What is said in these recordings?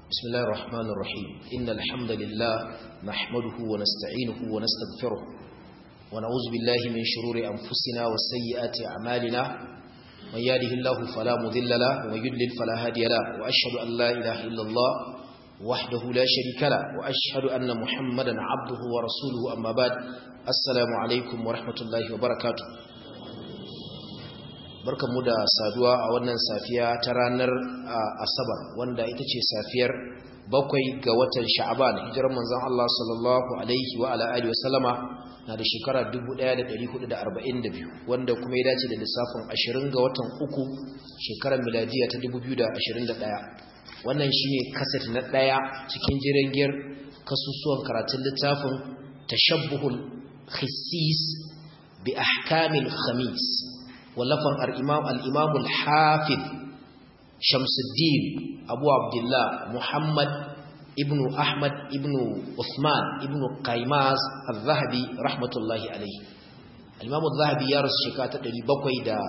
بسم الله الرحمن الرحيم إن الحمد لله نحمده ونستعينه ونستغفره ونعوذ بالله من شرور أنفسنا وسيئات أعمالنا من يهده الله فلا مضل له ومن يضلل فلا هادي له وأشهد أن لا إله إلا الله وحده لا شريك له وأشهد أن محمدا عبده ورسوله أما بعد السلام عليكم ورحمة الله وبركاته barkanmu da saduwa a wannan safiya ta ranar asabar wanda ita ce safiyar bakwai ga watan sha'aban hijirar manzon Allah sallallahu alaihi wa ala alihi wasallama na da shekara 1442 wanda kuma ya dace da lissafin 20 ga watan uku shekarar miladiya ta 2021 wannan shine kaset na daya cikin jirangiyar kasusuwan karatun littafin tashabbuhul khissis bi ahkamil khamis wallafan al-imam al-imam al-hafiz Shamsuddin Abu Abdullah Muhammad ibn Ahmad ibn Uthman ibn Qaimas al-Zahabi rahmatullahi alayhi al-imam al-Zahabi ya rasu shekara ta 700 da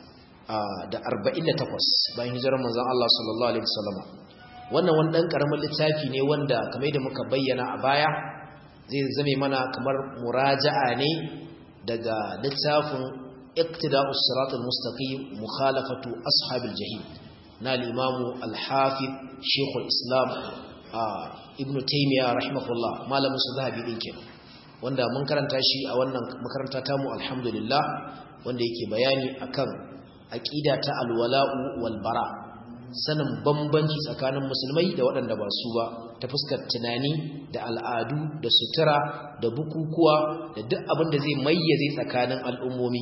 da 48 bayan hijirar manzon Allah sallallahu alaihi wasallam wannan wani dan karamin littafi ne wanda kamar da muka bayyana a baya zai zame mana kamar muraja'a ne daga littafin اقتداء الصراط المستقيم مخالفة أصحاب الجحيم نال الإمام الحافظ شيخ الإسلام آه ابن تيمية رحمه الله ما لم يصدها بإنك wanda mun karanta shi a wannan makaranta tamu alhamdulillah wanda yake bayani akan aqida ta alwala'u wal bara sanin bambanci tsakanin musulmai da waɗanda ba su ba ta fuskar tunani da al'adu da sutura da bukukuwa da duk abin da zai mayyaze tsakanin al'ummomi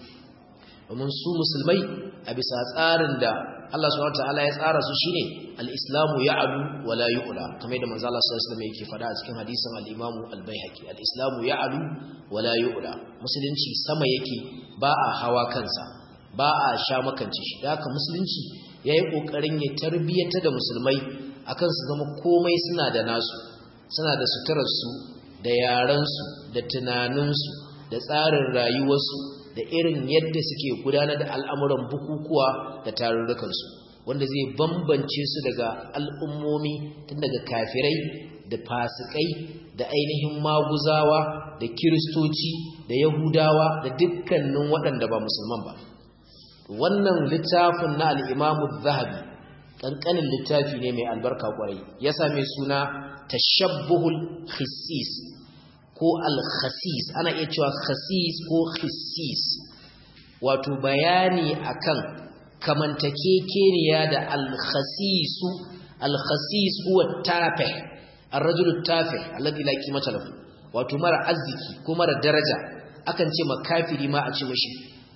domin su musulmai a bisa tsarin da Allah subhanahu wataala ya tsara su shine al-islamu ya'lu wa la yu'la kamar da manzo Allah sallallahu alaihi wasallam yake faɗa a cikin hadisin al-Imam al-Baihaqi al-islamu ya'lu wa la yu'la musulunci sama yake ba a hawa kansa ba a sha makance shi da haka musulunci yayi kokarin ya tarbiyata da musulmai akan su zama komai suna da nasu suna da suturar su da yaran su da tunanin su da tsarin rayuwarsu da irin yadda suke gudanar da al'amuran bukukuwa da tarurrukansu wanda zai bambance su daga al'ummomi tun daga kafirai da fasikai da ainihin maguzawa da kiristoci da yahudawa da dukkanin waɗanda ba musulman ba wannan littafin na al'imamu zahabi ƙanƙanin littafi ne mai albarka ƙwarai ya same suna tashabbuhul khisis ko al-khasis ana iya cewa khasis ko khissis wato bayani akan kamantakekeniya da al-khasisu al-khasis huwa tafih ar-rajulu tafih alladhi la qimata lahu wato mara arziki ko mara daraja akan ce makafiri ma a ce mishi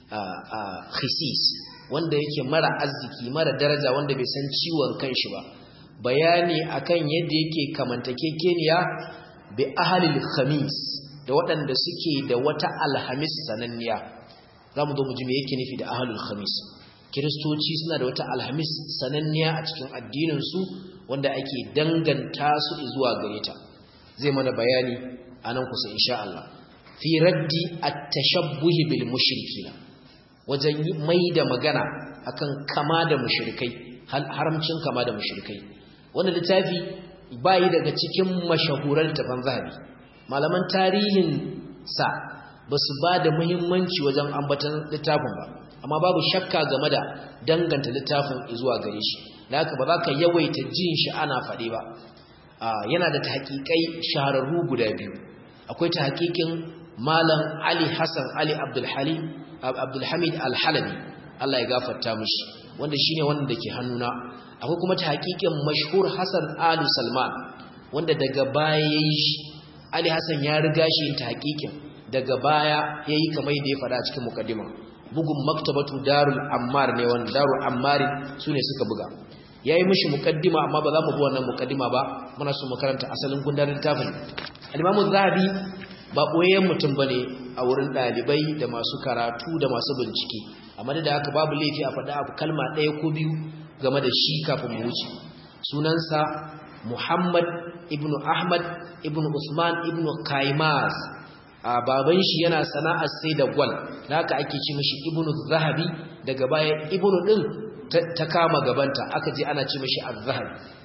khisis wanda yake mara arziki mara daraja wanda bai san ciwon kanshi ba bayani akan yadda yake kamantakekeniya bi ahalil khamis da waɗanda suke da wata alhamis sananniya za mu zo mu ji me yake nufi da ahalul khamis kiristoci suna da wata alhamis sananniya a cikin addininsu wanda ake danganta su zuwa gare ta zai mana bayani a nan kusa insha Allah fi raddi at-tashabbuhi bil mushrikina wajen mai da magana akan kama da mushrikai haramcin kama da mushrikai wannan littafi bayi daga cikin mashahuran tafan zahabi malaman tarihin sa ba su ba da muhimmanci wajen ambatan littafin ba amma babu shakka game da danganta littafin zuwa gare shi da haka ba za ka yawaita jin shi ana faɗe ba yana da tahqiqai shahararru guda biyu akwai tahqiqin malam Ali Hassan Ali Abdul Halim Abdul Hamid Al-Halabi Allah ya gafarta mishi wanda shine wanda ke hannuna akwai kuma ta hakikin mashhur Hassan Ali Salman wanda daga baya yayi shi Ali Hassan ya riga shi yin ta hakikin daga baya yayi kamar da ya fada a cikin mukaddima bugun maktabatu Darul Ammar ne wanda Darul Ammar sune suka buga yayi mishi mukaddima amma ba za mu bi wannan mukaddima ba muna so mu karanta asalin gundarin tafin Al-Imam Zahabi ba boyayyen mutum bane a wurin dalibai da masu karatu da masu bincike amma da haka babu laifi a faɗa abu kalma ɗaya ko biyu game da shi kafin mu wuce sunansa Muhammad ibn Ahmad ibn Usman ibn Kaimaz a baban shi yana sana'ar sai da gwal haka ake ce mishi ibn Zahabi daga baya ibn din ta kama gabanta aka je ana ce mishi az-zahabi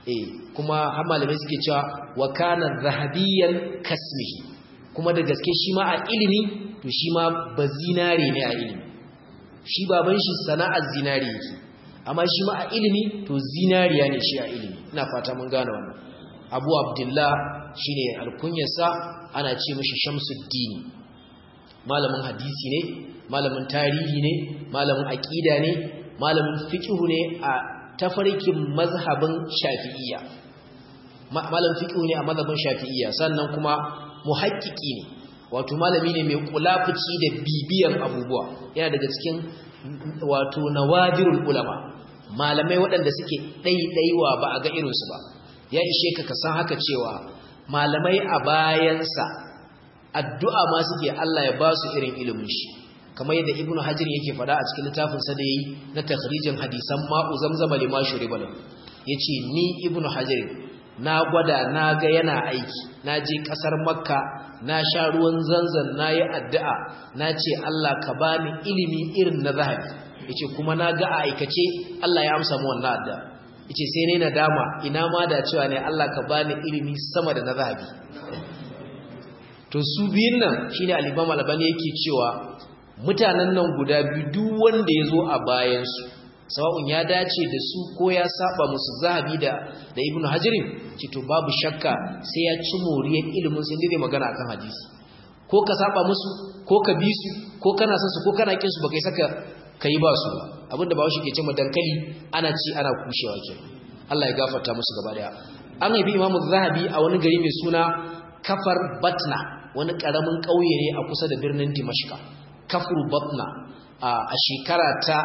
eh kuma har malamai suke cewa wa kana zahabiyan kasmihi kuma da gaske shi ma a ilimi to shi ma ba zinare ne a ilimi shi baban shi sana'ar zinare yake amma shi ma a ilimi to zinariya ne shi a ilimi ina fata mun gane wannan abu abdullah shine alkunyarsa ana ce mishi shamsuddin malamin hadisi ne malamin tarihi ne malamin aqida ne malamin fiqh ne a tafarkin mazhabin shafi'iyya malamin fiqh ne a mazhabin shafi'iyya sannan kuma muhaqqiqi ne wato malami ne mai kulafuci da bibiyan abubuwa yana daga cikin wato nawadirul ulama malamai waɗanda suke ɗaiɗaiwa ba a ga irinsu ba ya ishe ka ka san haka cewa malamai a bayansa addu'a ma suke Allah ya ba su irin ilimin shi kamar yadda ibnu hajar yake faɗa a cikin littafinsa da yi na takhrijin hadisan ma'u zamzama lima shuriba lahu yace ni ibnu hajar na gwada na ga yana aiki na je ƙasar makka na sha ruwan zanzan na yi addu'a na ce Allah ka bani ilimi irin na zahabi yace kuma na ga a aikace Allah ya amsa mu wannan addu'a yace sai ne nadama ina ma da cewa ne Allah ka bani ilimi sama da na zahabi to su biyun nan shine al-Imam Al-Albani yake cewa mutanen nan guda biyu duk wanda yazo a bayan su sawa'un ya dace da su ko ya saba musu zahabi da da Ibn Hajar ce to babu shakka sai ya ci moriyar ilimin sai dai magana akan hadisi ko ka saba musu ko ka bi su ko kana son su ko kana kin su baka saka kai ba su abinda ba shi ke cewa dankali ana ci ana kushewa ke Allah ya gafarta musu gaba daya an haifi Imam Zahabi a wani gari mai suna Kafar Batna wani karamin kauye ne a kusa da birnin Dimashq Kafur Batna a shekara ta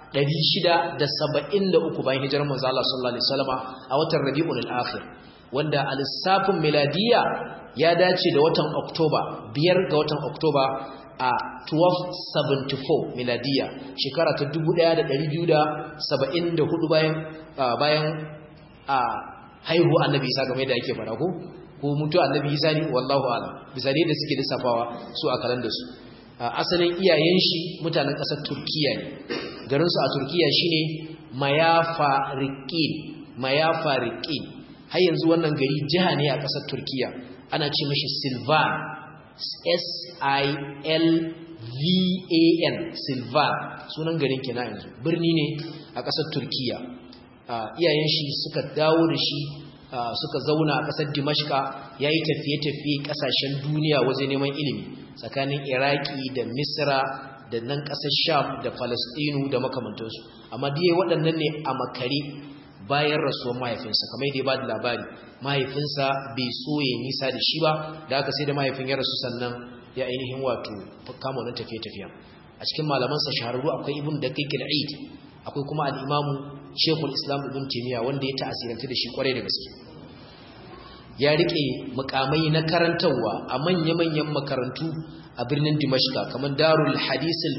673 bayan hijirar manzo Allah sallallahu alaihi wasallam a watan Rabiul Akhir wanda a lissafin miladiya ya dace da watan Oktoba biyar ga watan Oktoba a 1274 miladiya shekara ta 1274 bayan bayan a haihu annabi Isa game da yake fara ko ko mutu annabi Isa ne wallahu a'lam bisa da suke lissafawa su a kalandar su asalin iyayen shi mutanen ƙasar Turkiya ne garin su a Turkiya shine Mayafariqin Mayafariqin har yanzu wannan gari jiha ne a ƙasar Turkiya ana ce mashi Silvan S-I-L-V-A-N Silvan sunan garin kenan yanzu birni ne a ƙasar Turkiya iyayen shi suka dawo da shi suka zauna a ƙasar Dimashka yayi tafiye-tafiye ƙasashen duniya wajen neman ilimi tsakanin Iraki da Misra da nan ƙasar Sham da Falastinu da makamantansu amma dai waɗannan ne a makare bayan rasuwar mahaifinsa kamar yadda ya ba da labari mahaifinsa bai so ya nisa da shi ba da aka sai da mahaifin ya rasu sannan ya ainihin wato kama wannan tafiye-tafiyen a cikin malamansa shahararru akwai ibn da kai eid akwai kuma al'imamu shekul islam ibn taimiyya wanda ya ta'asiranta da shi kwarai da gaske ya rike mukamai na karantarwa a manya-manyan makarantu a birnin dimashka kamar darul hadisul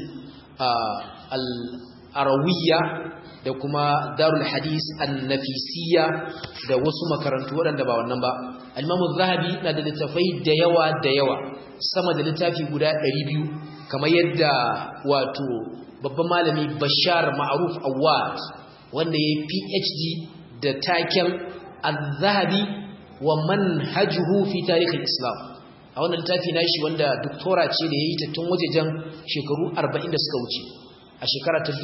al-arawiyya da kuma darul hadis annafisiyya da wasu makarantu waɗanda ba wannan ba al-imamu zahabi na da littafai da yawa da yawa sama da littafi guda 200 kamar yadda wato babban malami bashar ma'ruf awad wanda ya phd da taken al-zahabi wa manhajuhu fi tarikh islam a wannan littafi nashi wanda doktora ce da yayi ta tun wajejen shekaru 40 da suka wuce a shekara ta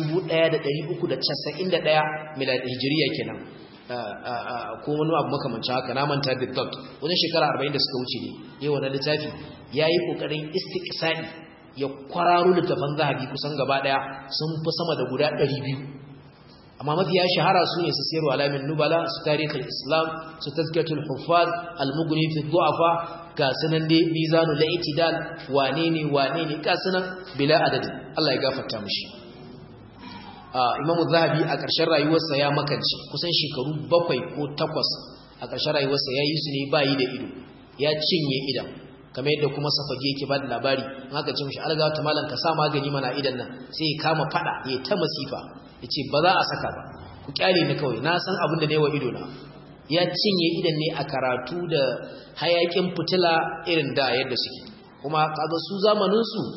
1391 miladi hijiriya kenan ko wani abu makamancin haka na manta da dot wajen shekara 40 da suka wuce ne yayi wannan littafi yayi kokarin istiqsa'i ya kwararo littafan zahabi kusan gaba daya sun fi sama da guda 200 amma mafiya shahara su ne su sayarwa alamin nubala su tarihin islam su tazkiyatul huffaz al-mughni fi du'afa ga sunan dai mizanul i'tidal wane ne wane ne ga sunan bila adadi Allah ya gafarta mishi Imam Zahabi a ƙarshen rayuwarsa ya makance kusan shekaru bakwai ko takwas a ƙarshen rayuwarsa ya yi su ne bayi da ido ya cinye idan kamar yadda kuma safage yake ba da labari in aka ce mishi alga ta malam ka sa magani mana idan nan sai ya kama fada ya ta masifa ya ce ba za a saka ba ku kyale ni kawai na san abin da ne wa ido na ya cinye idan ne a karatu da hayakin fitila irin da yadda suke kuma kaga su zamanin su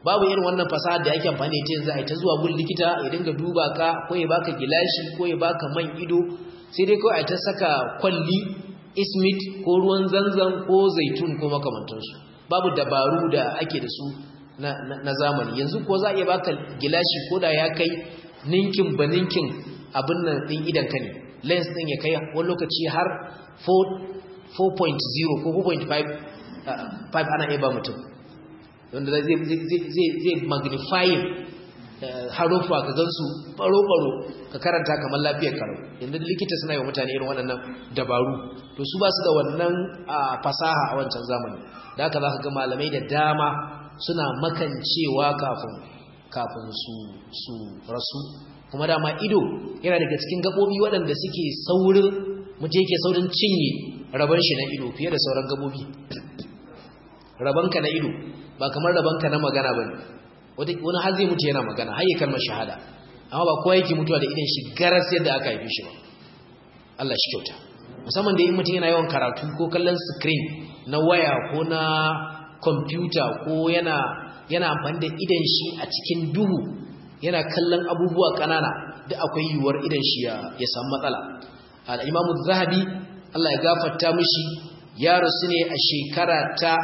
babu irin wannan fasaha da yake amfani da yanzu ai ta zuwa gun likita ya dinga duba ka ko ya baka gilashi ko ya baka man ido sai dai kawai ai ta saka kwalli ismit ko ruwan zanzan ko zaitun ko makamantansu babu dabaru da ake da su na, na, na zamani yanzu ko za a iya baka gilashi ko da ya kai ninkin ba ninkin abin nan din idan ka ne lens din ya kai wani lokaci har 4.0 ko 4.5 ana iya ba mutum wanda zai magnifying harufa ka gansu baro-baro ka karanta kamar lafiyar karo inda likita suna yi wa mutane irin waɗannan dabaru to su ba su da wannan fasaha a wancan zamani da haka za ka ga malamai da dama suna makancewa kafin kafin su su rasu kuma dama ido yana daga cikin gaɓoɓi waɗanda suke saurin mutum yake saurin cinye rabon shi na ido fiye da sauran gaɓoɓi rabanka na ido ba kamar rabanka na magana ba ne wani har zai mutu yana magana har yi kalmar shahada amma ba kowa yake mutuwa da idan shi garas yadda aka haife shi ba Allah shi kyauta musamman da in mutum yana yawan karatu ko kallon screen na waya ko na kwamfuta ko yana yana amfani da idan shi a cikin duhu yana kallon abubuwa ƙanana duk akwai yiwuwar idan shi ya samu matsala al-imamu zahabi Allah ya gafarta mishi ya rasu ne a shekara ta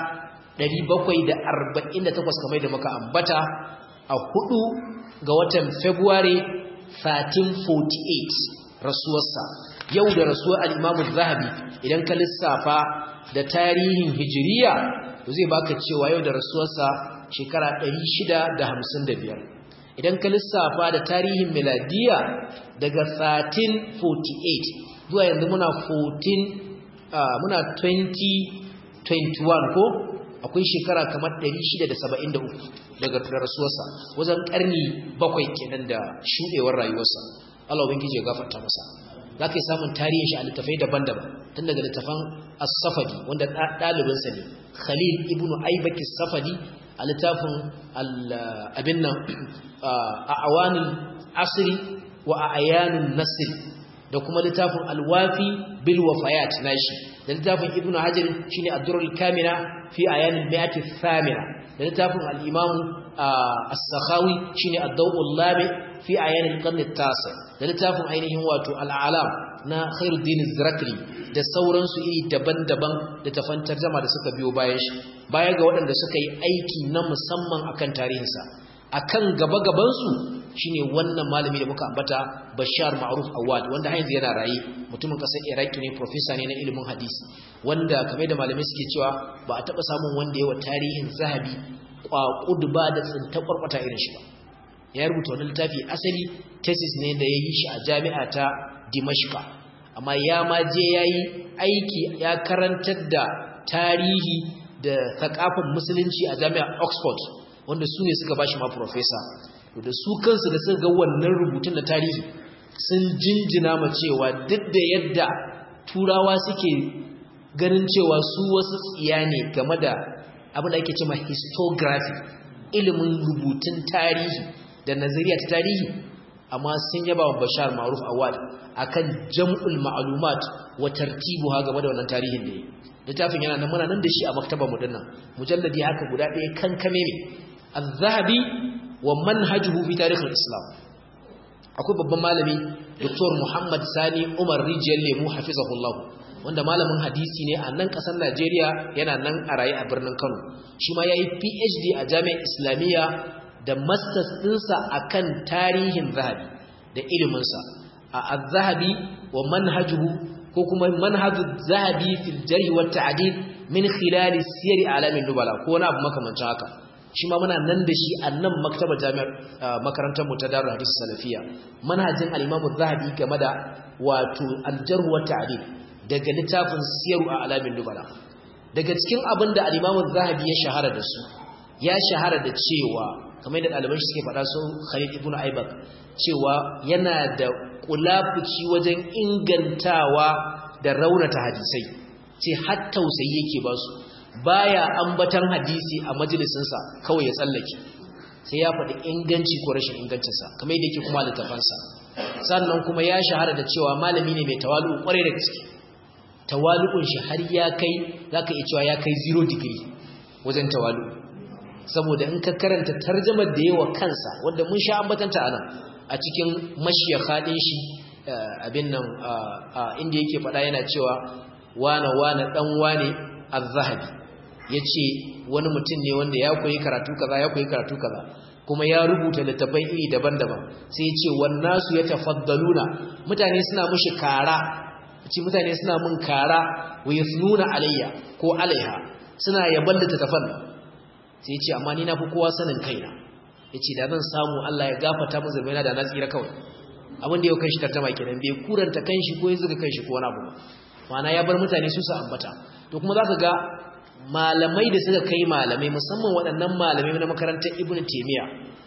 748 kamar da muka ambata a hudu ga watan February 1348 rasuwarsa yau da rasuwar al-Imam zahabi idan ka lissafa da tarihin hijiriya to zai baka cewa yau da rasuwarsa shekara 655 idan ka lissafa da tarihin miladiya daga 1348 zuwa yanzu muna 14 muna 2021 ko akwai shekara kamar 673 daga rasuwarsa wajen karni bakwai kenan da shudewar rayuwarsa Allah ubangiji ya gafarta masa zaka yi samun tarihin shi a littafai daban-daban tun daga littafan as-safadi wanda ɗalibinsa ne Khalil ibn Aibaki as-safadi a littafin abin nan a awanin asri wa a ayanin nasri da kuma littafin alwafi bil wafayat nashi da littafin ibn hajar shine ad-durrul kamina fi ayanin mi'ati thamina da littafin al-imam as-sakhawi shine ad-dawul lami fi ayanin qarn at-tasi da littafin ainihin wato al-alam na khairuddin az-zarakli da sauransu iri daban-daban da tafantar jama da suka biyo bayan shi baya ga waɗanda suka yi aiki na musamman akan tarihinsa akan gaba-gabansu shine wannan malami da muka ambata Bashar Ma'ruf Awad wanda har yanzu yana raye mutumin kasar Iraki ne professor ne na ilimin hadisi wanda kamar da malamai suke cewa ba a taba samun wanda yawa tarihin Zahabi kwakud ba da tsinta kwarkwata irin shi ba ya rubuta wannan littafi asali thesis ne da yayi shi a jami'a ta Dimashqa amma ya ma je yayi aiki ya karantar da tarihi da thakafin musulunci a jami'ar Oxford wanda su ne suka bashi ma professor da su kansu da suka ga wannan rubutun na tarihi sun jinjina ma cewa duk da yadda turawa suke ganin cewa su wasu tsiya ne game da abin da ake cewa histography ilimin rubutun tarihi da nazariya ta tarihi amma sun yaba wa Bashar Ma'ruf Awad akan jam'ul ma'lumat wa tartibuha game da wannan tarihin da yi littafin yana nan muna nan da shi a maktabar mu dinnan mujalladi haka guda ɗaya kankame ne az-zahabi wa manhajuhu fi tarikh al-islam akwai babban malami Dr. Muhammad Sani Umar Rijiyar Lemu hafizahullah wanda malamin hadisi ne a nan kasar Najeriya yana nan a raye a birnin Kano shi ma yayi PhD a Jami'ar Islamiyya da masters dinsa akan tarihin Zahabi da ilimin sa a Az-Zahabi wa manhajuhu ko kuma manhaju Zahabi fil jarh wa ta'dil min khilal siyar alamin nubala ko wani abu makamancin haka shi ma muna nan da shi a nan maktaba jami'ar makarantar mu ta Darul Hadith Salafiya manhajin al-Imam zahabi game da wato al-jarh wa ta'dil daga littafin Siyaru a Alamin Nubala daga cikin abin da al-Imam zahabi ya shahara da su ya shahara da cewa kamar da ɗaliban shi suke faɗa su Khalid ibn Aibak cewa yana da kulafuci wajen ingantawa da raunata hadisai ce har tausayi yake ba su baya ambatan hadisi a majalisinsa kawai ya tsallake sai ya faɗi inganci ko rashin ingancinsa kamar yadda yake kuma littafansa sannan kuma ya shahara da cewa malami ne mai tawalu kwarai da gaske tawalu'un shi har ya kai zaka iya cewa ya kai zero degree wajen tawalu saboda in ka karanta tarjamar da yawa kansa wanda mun sha ambatanta anan a cikin mashiyaka din shi abin nan inda yake faɗa yana cewa wane wane dan wane az-zahabi yace wani mutum ne wanda ya koyi karatu kaza ya koyi karatu kaza kuma ya rubuta littafai iri daban-daban sai ya ce wannasu ya tafaddaluna mutane suna mushi kara ce mutane suna mun kara wa yasnuna alayya ko alaiha suna yaban littafan sai ya ce amma ni na fi kowa sanin kaina ya ce da zan samu Allah ya gafata mu zurbaina da na tsira kawai abin da ya kai shi tartama kenan bai kuranta kanshi ko ya zuga kanshi ko wani abu ma'ana ya bar mutane su su ambata to kuma za ka ga malamai da suka kai malamai musamman waɗannan malamai na makarantar ibn taimiyya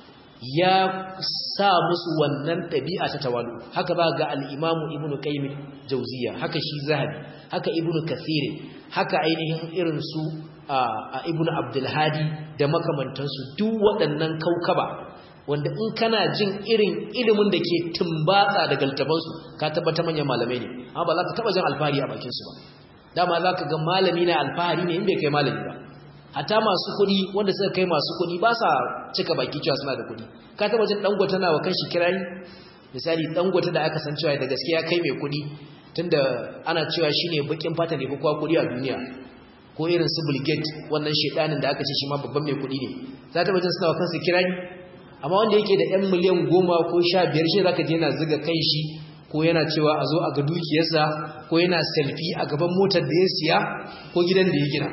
ya sa musu wannan ɗabi'a ta tawalu haka za ga al'imamu ibn qayyim jauziya haka shi zahabi haka ibn kathir haka ainihin irin su a ibn abdulhadi da makamantansu duk waɗannan kaukaba wanda in kana jin irin ilimin da ke tumbatsa daga littafansu ka tabbata manyan malamai ne amma ba za ka taɓa jin alfahari a bakinsu ba dama za ka ga malami na alfahari ne in bai kai malami ba hata masu kuɗi wanda suka kai masu kuɗi ba sa cika baki cewa suna da kuɗi ka taɓa jin dangote na wa kanshi kirari misali dangote da aka san cewa da gaskiya kai mai kuɗi tunda ana cewa shine bakin fata ne kowa kuɗi a duniya ko irin su Bill Gates wannan shedanin da aka ce shi ma babban mai kuɗi ne za ta jin suna wa kansu kirari amma wanda yake da 'yan miliyan goma ko sha biyar shi zaka je yana ziga kanshi ko yana cewa a zo a ga dukiyarsa ko yana selfie a gaban motar da ya siya ko gidan da ya gina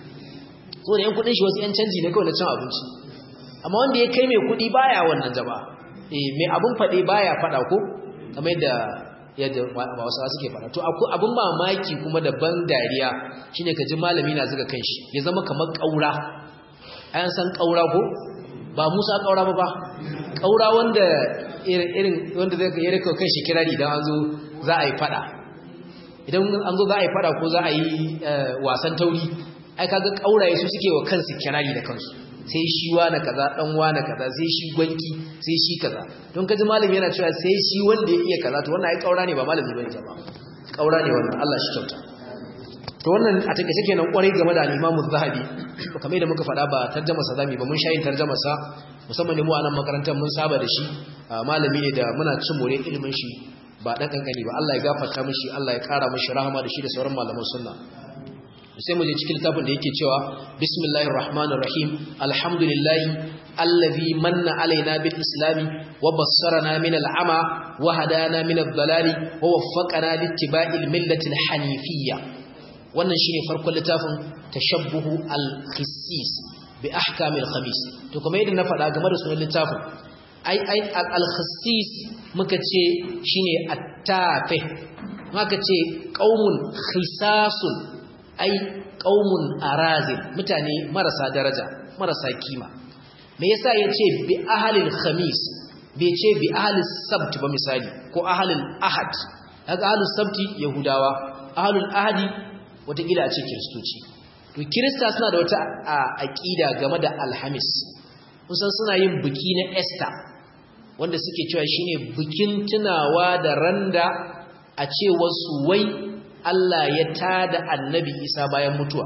so da yan kudin shi wasu yan canji ne kawai na cin abinci amma wanda ya kai mai kudi baya wannan jaba eh mai abun fade baya fada ko kamar yadda yadda wasu suke fada to abun mamaki kuma da ban dariya shine ka ji malami na zuga kanshi ya zama kamar kaura ayan san kaura ko ba Musa kaura ba ba kaura wanda irin wanda zai ya rika kai shi kirari idan an zo za a yi fada idan an zo za a yi fada ko za a yi wasan tauri ai kaga kauraye su suke wa kansu kirari da kansu sai shi na kaza dan na kaza sai shi gwanki sai shi kaza don kaji malami yana cewa sai shi wanda ya iya kaza to wannan ai kaura ne ba malami bane ba kaura ne wannan Allah shi kyauta to wannan a take take nan kwarai game da al-Imam Az-Zahabi kamar da muka faɗa ba tarjuma sa zamu ba mun shayin tarjuma sa musamman ne mu a nan makarantar mun saba da shi malami ne da muna cin more ilimin shi ba dan kankani ba Allah ya gafarta mishi Allah ya kara mishi rahama da shi da sauran malaman sunna sai mu je cikin littafin da yake cewa bismillahir rahmanir rahim alhamdulillahi allazi manna alaina bil islami wa bassarana min al'ama wa hadana min ad-dalali wa waffaqana littiba'il millati al-hanifiyya wannan shine farkon littafin tashabbuhu al-khissis bi ahkam al-khamis to kuma yadda na faɗa game da sunan littafin ai ai al-khissis muka ce shine at-tafi muka ce qaumun khisasun ai qaumun arazil mutane marasa daraja marasa kima me yasa yace bi ahlil khamis bai ce bi ahlis sabt ba misali ko ahlil ahad kaga ahlus sabti yahudawa ahlul ahadi watakila a ce kiristoci to kirista suna da wata aƙida game da alhamis kusan suna yin biki na Esther wanda suke cewa shine bikin tunawa da randa a ce wasu wai Allah ya tada annabi Isa bayan mutuwa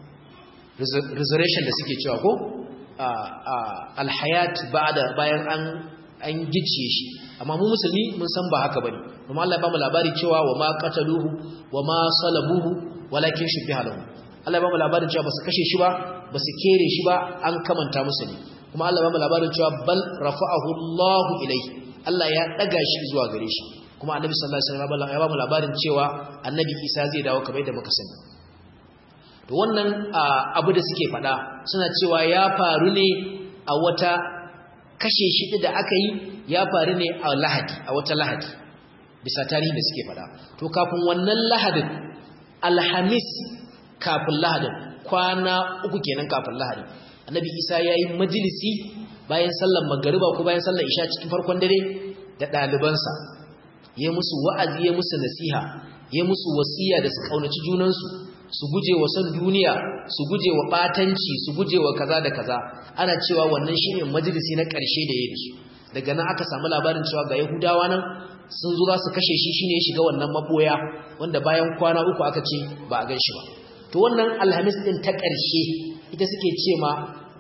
resurrection da suke cewa ko alhayat ba'da bayan an an gice shi amma mu musulmi mun san ba haka bane kuma Allah ya ba mu labari cewa wa ma qataluhu wa ma salabuhu walakin shubbiha lahu Allah ya ba mu labarin cewa basu kashe shi ba basu kere shi ba an kamanta musu ne kuma Allah ya ba mu labarin cewa bal rafa'ahu Allahu ilayhi Allah ya daga shi zuwa gare shi kuma Annabi sallallahu alaihi wasallam ya ba mu labarin cewa Annabi Isa zai dawo kamar yadda muka sani to wannan abu da suke faɗa suna cewa ya faru ne a wata kashe shi da aka yi ya faru ne a Lahadi a wata Lahadi bisa tarihi da suke faɗa to kafin wannan Lahadin alhamis kafin lahadin kwana uku kenan kafin lahadin annabi isa ya yi majalisi bayan sallar magariba ko bayan sallar isha cikin farkon dare da ɗalibansa ya musu wa'azi ya musu nasiha ya musu wasiya da su ƙaunaci junansu su guje wa son duniya su guje wa ɓatanci su guje wa kaza da kaza ana cewa wannan shine majalisi na ƙarshe da ya su daga nan aka samu labarin cewa ga yahudawa nan sun zo za su kashe shi shine ya shiga wannan maboya wanda bayan kwana uku aka ce ba a gan shi ba to wannan alhamis din ta ƙarshe ita suke ce ma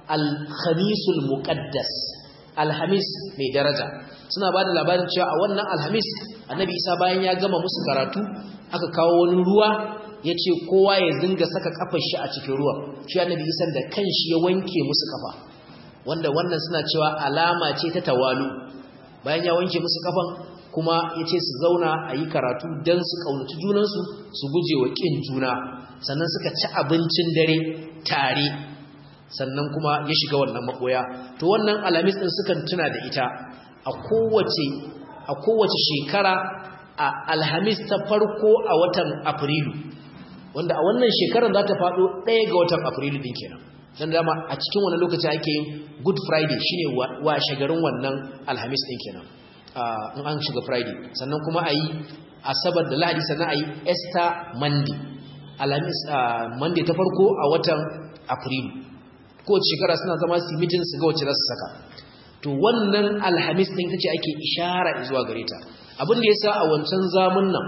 al-khamisul muqaddas alhamis mai daraja suna ba da labarin cewa a wannan alhamis annabi isa bayan ya gama musu karatu aka kawo wani ruwa ya ce kowa ya zinga saka kafar shi a cikin ruwa shi annabi isa da kanshi ya wanke musu kafa wanda wannan suna cewa alama ce ta tawalu bayan ya wanke musu kafan kuma ya ce su zauna a yi karatu don su ƙaunaci junansu su guje wa ƙin juna sannan suka ci abincin dare tare sannan kuma ya shiga wannan makoya to wannan alamis din sukan tuna da ita a kowace a kowace shekara a alhamis ta farko a watan afrilu wanda a wannan shekarar za ta faɗo ɗaya ga watan afrilu din kenan dan dama a cikin wannan lokaci ake yin good friday shine wa shagarin wannan alhamis din kenan in an shiga friday sannan kuma a yi asabar da lahadi sannan a yi easter monday alhamis monday ta farko a watan afrilu kowace shekara suna zama su mitin su ga wacce za su saka to wannan alhamis ɗin ta ce ake ishara zuwa gare ta abin da ya sa a wancan zamun nan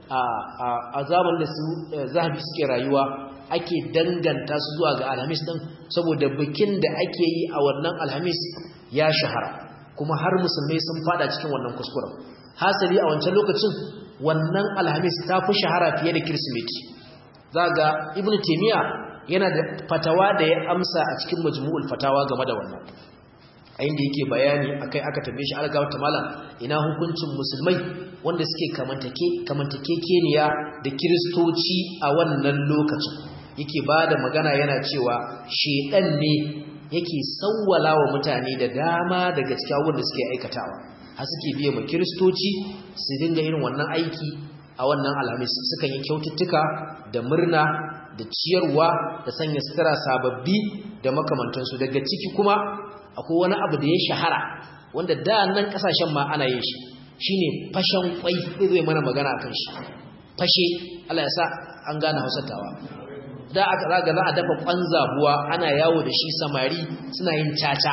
a zaman da su zahabi suke rayuwa ake danganta su zuwa ga alhamis ɗin saboda bikin da ake yi a wannan alhamis ya shahara kuma har musulmai sun fada cikin wannan kuskuren hasali a wancan lokacin wannan alhamis ta fi shahara fiye da kirsimeti za ga ibn taimiyya yana da fatawa da ya amsa a cikin majmu'ul fatawa game da wannan a inda yake bayani akai aka tambaye shi alga wata malam ina hukuncin musulmai wanda suke kamantake kamantakekeniya da kiristoci a wannan lokacin yake bada magana yana cewa shedan ne yake sawwala wa mutane da dama daga cikin abubuwan da suke aikatawa har suke biye ma kiristoci su dinga irin wannan aiki a wannan alhamis sukan yi kyaututtuka da murna da ciyarwa da sanya sutura sababbi da makamantansu daga ciki kuma akwai wani abu da ya shahara wanda da nan kasashen ma ana yin shi shine fashen kwai zai mana magana akan shi fashe Allah ya sa an gane hausatawa da aka raga za a dafa kwan zabuwa ana yawo da shi samari suna yin caca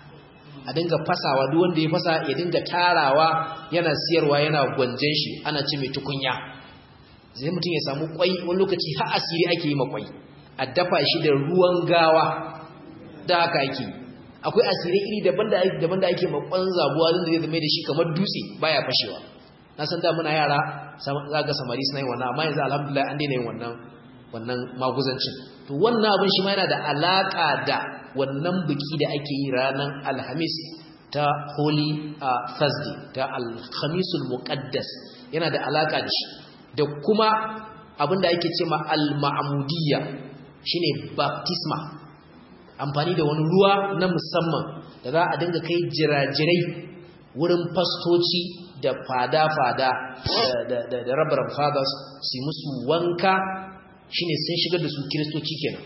a dinga fasawa duk wanda ya fasa ya dinga tarawa yana siyarwa yana gwanjen shi ana ci mai tukunya zai mutum ya samu kwai wani lokaci har asiri ake yi makwai a dafa shi da ruwan gawa da haka ake akwai asiri iri daban da ake makon zabuwa zai zai zama da shi kamar dutse baya fashewa na san da muna yara za ga samari suna yin wannan amma yanzu alhamdulillah an daina yin wannan wannan maguzancin to wannan abin shi ma yana da alaka da wannan biki da ake yi ranar alhamis ta holy thursday ta alhamisul muqaddas yana da alaka da shi da kuma abinda ake ce ma al-ma'mudiyya shine baptisma amfani da wani ruwa na musamman da za a dinga kai jirajirai wurin fastoci da fada-fada da rabaran fathers su musu wanka shine sun shigar da su kiristoci kenan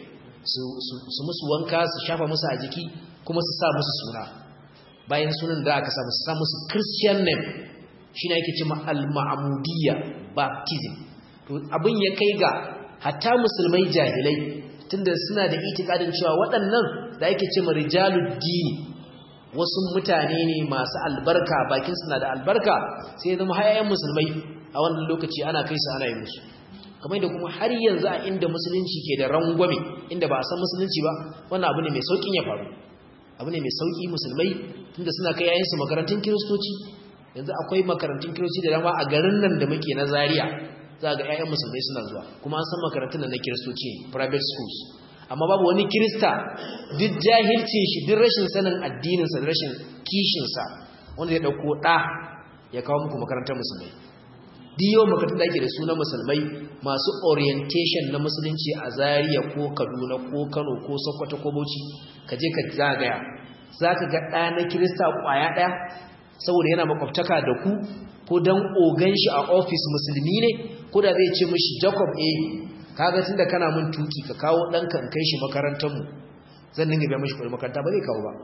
su musu wanka su shafa musu a jiki kuma su sa musu suna bayan sunan da aka samu su sa musu christian name shine ake ce ma al-ma'mudiyya baptism to abin ya kai ga hatta musulmai jahilai tunda suna da itikadin cewa waɗannan da ake ce rijalud dini wasu mutane ne masu albarka bakin suna da albarka sai ya zama hayayen musulmai a wannan lokaci ana kai su ana yi musu kamar da kuma har yanzu a inda musulunci ke da rangwame inda ba a san musulunci ba wannan abu ne mai saukin ya faru abu ne mai sauki musulmai tunda suna kai yayin su makarantun kiristoci yanzu akwai makarantun kiristoci da dama a garin nan da muke na Zaria za ga ƴaƴan musulmai suna zuwa kuma an san makarantun nan na kiristoci private schools amma babu wani kirista duk jahilcin shi duk rashin sanin addinin sa da rashin kishin sa wanda ya dauko da ya kawo muku makarantar musulmai duk yawan makarantun da ake da su na musulmai masu orientation na musulunci a Zaria ko Kaduna ko Kano ko Sokoto ko Bauchi ka je ka zagaya zaka ga ɗa na kirista kwaya ɗaya saboda yana makwabtaka da ku ko dan ogan shi a office musulmi ne ko da zai ce mishi Jacob eh kaga tunda kana mun tuki ka kawo danka in kai shi makarantar mu zan dinga biya mishi kuɗin makaranta ba zai kawo ba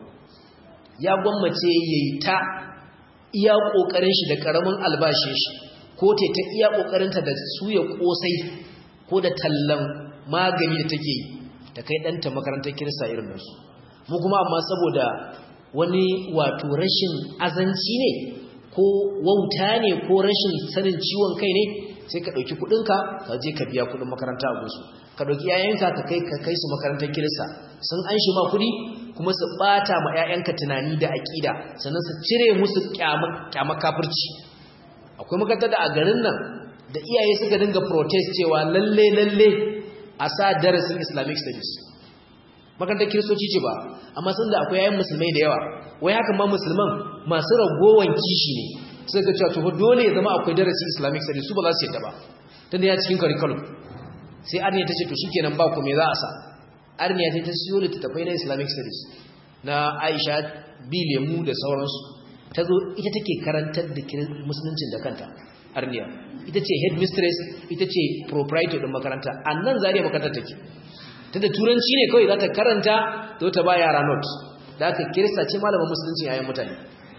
ya gwammace yayi ta iya kokarin shi da karamin albashin shi ko ta ta iya kokarin ta da suya kosai ko da tallan magani da take yi ta kai danta makarantar kirista irin nasu mu kuma amma saboda wani wato rashin azanci ne ko wauta ne ko rashin sanin ciwon kai ne sai ka ɗauki kuɗinka ka je ka biya kuɗin makaranta a gunsu ka ɗauki ‘ya'yanka ka kai ka kai su makarantar kirista sun an shi ma kuɗi kuma su ɓata ma ‘ya'yanka tunani da aƙida sannan su cire musu ƙyama kafirci akwai makarantar da a garin nan da iyaye suka dinga protest cewa lalle lalle a sa darasin islamic studies makarantar kiristoci ce ba amma sun da akwai yayin musulmai da yawa wai haka ma musulman masu ragowan kishi ne sai ka cewa to dole ya zama akwai darasi islamic studies su ba za su yadda ba tunda ya cikin curriculum sai arniya ta ce to shikenan ba ku me za a sa arniya ta ta siyo littattafai na islamic studies na aisha bi lemu da sauransu ta zo ita take karantar da musuluncin da kanta arniya ita ce headmistress ita ce proprietor din makaranta annan zariya makarantar take tunda turanci ne kawai za ta karanta da ta ba yara note da aka kirista ce malamin musulunci yayin mutane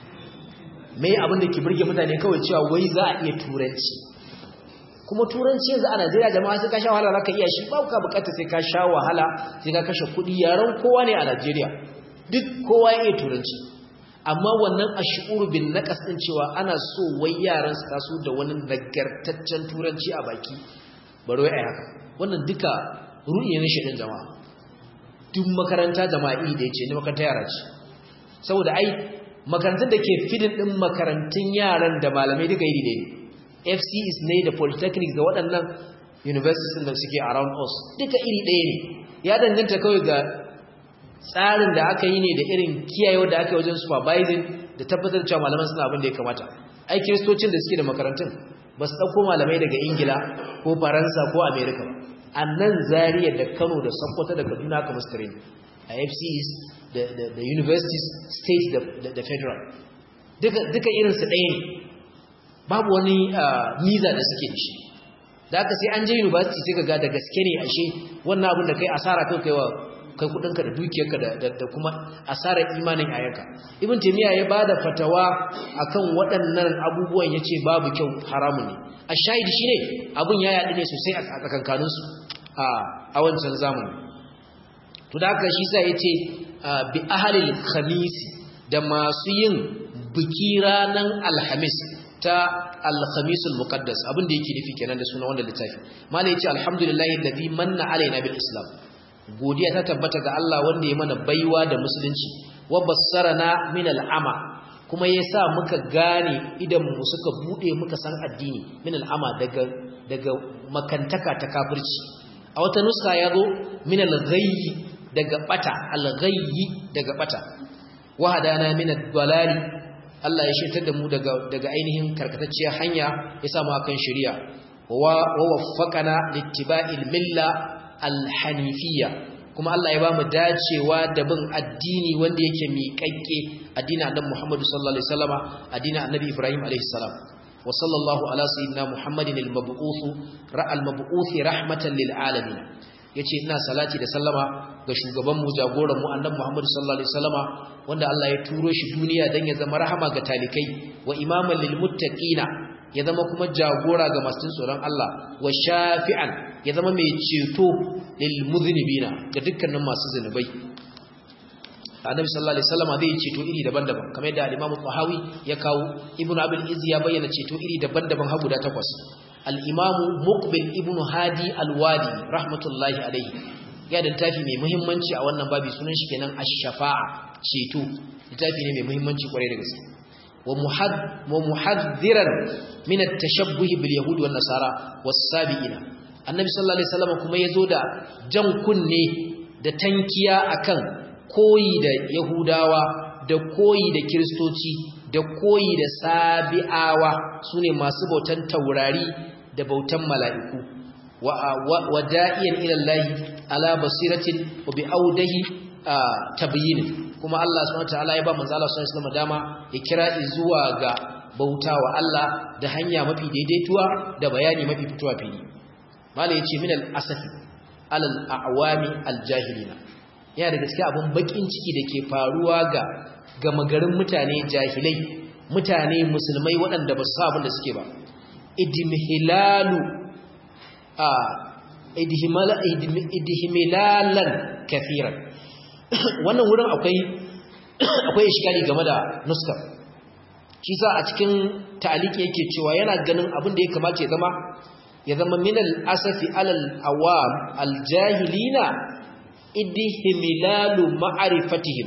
me abin da ke burge mutane kawai cewa wai za a iya turanci kuma turanci yanzu a Najeriya jama'a sai ka sha wahala zaka iya shi ba ka bukata sai ka sha wahala sai ka kashe kuɗi yaran kowa ne a Najeriya duk kowa ya iya turanci amma wannan ashuru bin naqas din cewa ana so wai yaran su taso da wani nagartaccen turanci a baki baro ai haka wannan duka ruɗi ne shedin jama'a duk makaranta jama'a iri da yace ne makaranta yara ce saboda ai makarantun da ke fidin din makarantun yaran da malamai duka iri ɗaya ne FCs ne da polytechnics da waɗannan universities da suke around us duka iri ɗaya ne ya danganta kawai ga tsarin da aka yi ne da irin kiyayewa da aka yi wajen supervising da tabbatar cewa malaman suna abin da ya kamata ai kiristocin da suke da makarantun ba su ɗauko malamai daga ingila ko faransa ko amerika ba a nan zariya da kano da sokoto da kaduna aka musu training a fcs da universities state da federal duka irinsu ɗaya ne babu wani miza da suke da shi da aka sai an je university sai ka ga da gaske ne ashe wannan abin da kai asara kai kai wa kai kudinka da dukiyarka da kuma asarar imanin ayanka ibn taymiya ya bada fatawa akan waɗannan abubuwan yace babu kyau haramun ne a shahidi shine abun ya yadi ne sosai a tsakankanin su a a wancan zamani to da haka shi sai yace bi ahlil khamis da masu yin biki ranan alhamis ta al-khamisul muqaddas abin da yake nufi kenan da suna wanda littafi malai yace alhamdulillahi alladhi manna alaina bil islam godiya ta tabbata ga Allah wanda ya mana baiwa da musulunci wa bassarana min al'ama kuma yasa muka gane idan mu suka bude muka san addini min al'ama daga daga makantaka ta kafirci a wata nuska yazo min al-ghayyi daga bata al-ghayyi daga bata wa hadana min ad-dalali Allah ya shirtar da mu daga daga ainihin karkatacciyar hanya ya sa mu akan shari'a wa waffaqana littiba'il milla alhanifiyya kuma Allah ya bamu dacewa da bin addini wanda yake miƙaƙƙe addinin Annabi Muhammad sallallahu alaihi wasallama addinin Annabi Ibrahim alaihi salam wa sallallahu ala sayyidina Muhammadin al-mab'uth ra'al mab'uth rahmatan lil alamin yace ina salati da sallama ga shugaban mu jagoran mu Annabi Muhammad sallallahu alaihi wasallama wanda Allah ya turo shi duniya dan ya zama rahama ga talikai wa imaman lil muttaqina ya zama kuma jagora ga masu tsoron Allah wa shafi'an ya zama mai ceto lil muzinibina ga dukkanin masu zunubai annabi sallallahu alaihi wasallam zai ceto iri daban-daban kamar yadda al-Imam Tahawi ya kawo Ibn Abil Izzi ya bayyana ceto iri daban-daban har guda takwas al-Imam Muqbil Ibn Hadi al-Wadi rahmatullahi alaihi ya da tafi mai muhimmanci a wannan babi sunan shi kenan ash-shafa'a ceto littafi ne mai muhimmanci kwarai da gaske wa muhaddiran min at-tashabbuh bil yahud wan nasara was-sabiina annabi sallallahu alaihi wasallam kuma yazo da jan kunne da tankiya akan koyi da yahudawa da koyi da kristoci da koyi da sabi'awa sune masu bautan taurari da bautan mala'iku wa da'iyan ila Allah ala basiratin wa bi audahi tabyin kuma Allah subhanahu wataala ya ba manzo Allah sallallahu alaihi wasallam dama ya kira zuwa ga bautawa Allah da hanya mafi daidaituwa da bayani mafi fitowa fili malai yace min al-asafi alal a'wami al-jahilina yana da gaskiya abun bakin ciki dake faruwa ga gama garin mutane jahilai mutane musulmai waɗanda ba su sa abin da suke ba idimhilalu a idihmilalan kafiran wannan wurin akwai akwai iskali game da nuskar shi sa a cikin ta'aliki yake cewa yana ganin abin da ya kamata ya zama ya zama min al-asafi alal awam al-jahilina idhimilalu ma'rifatihim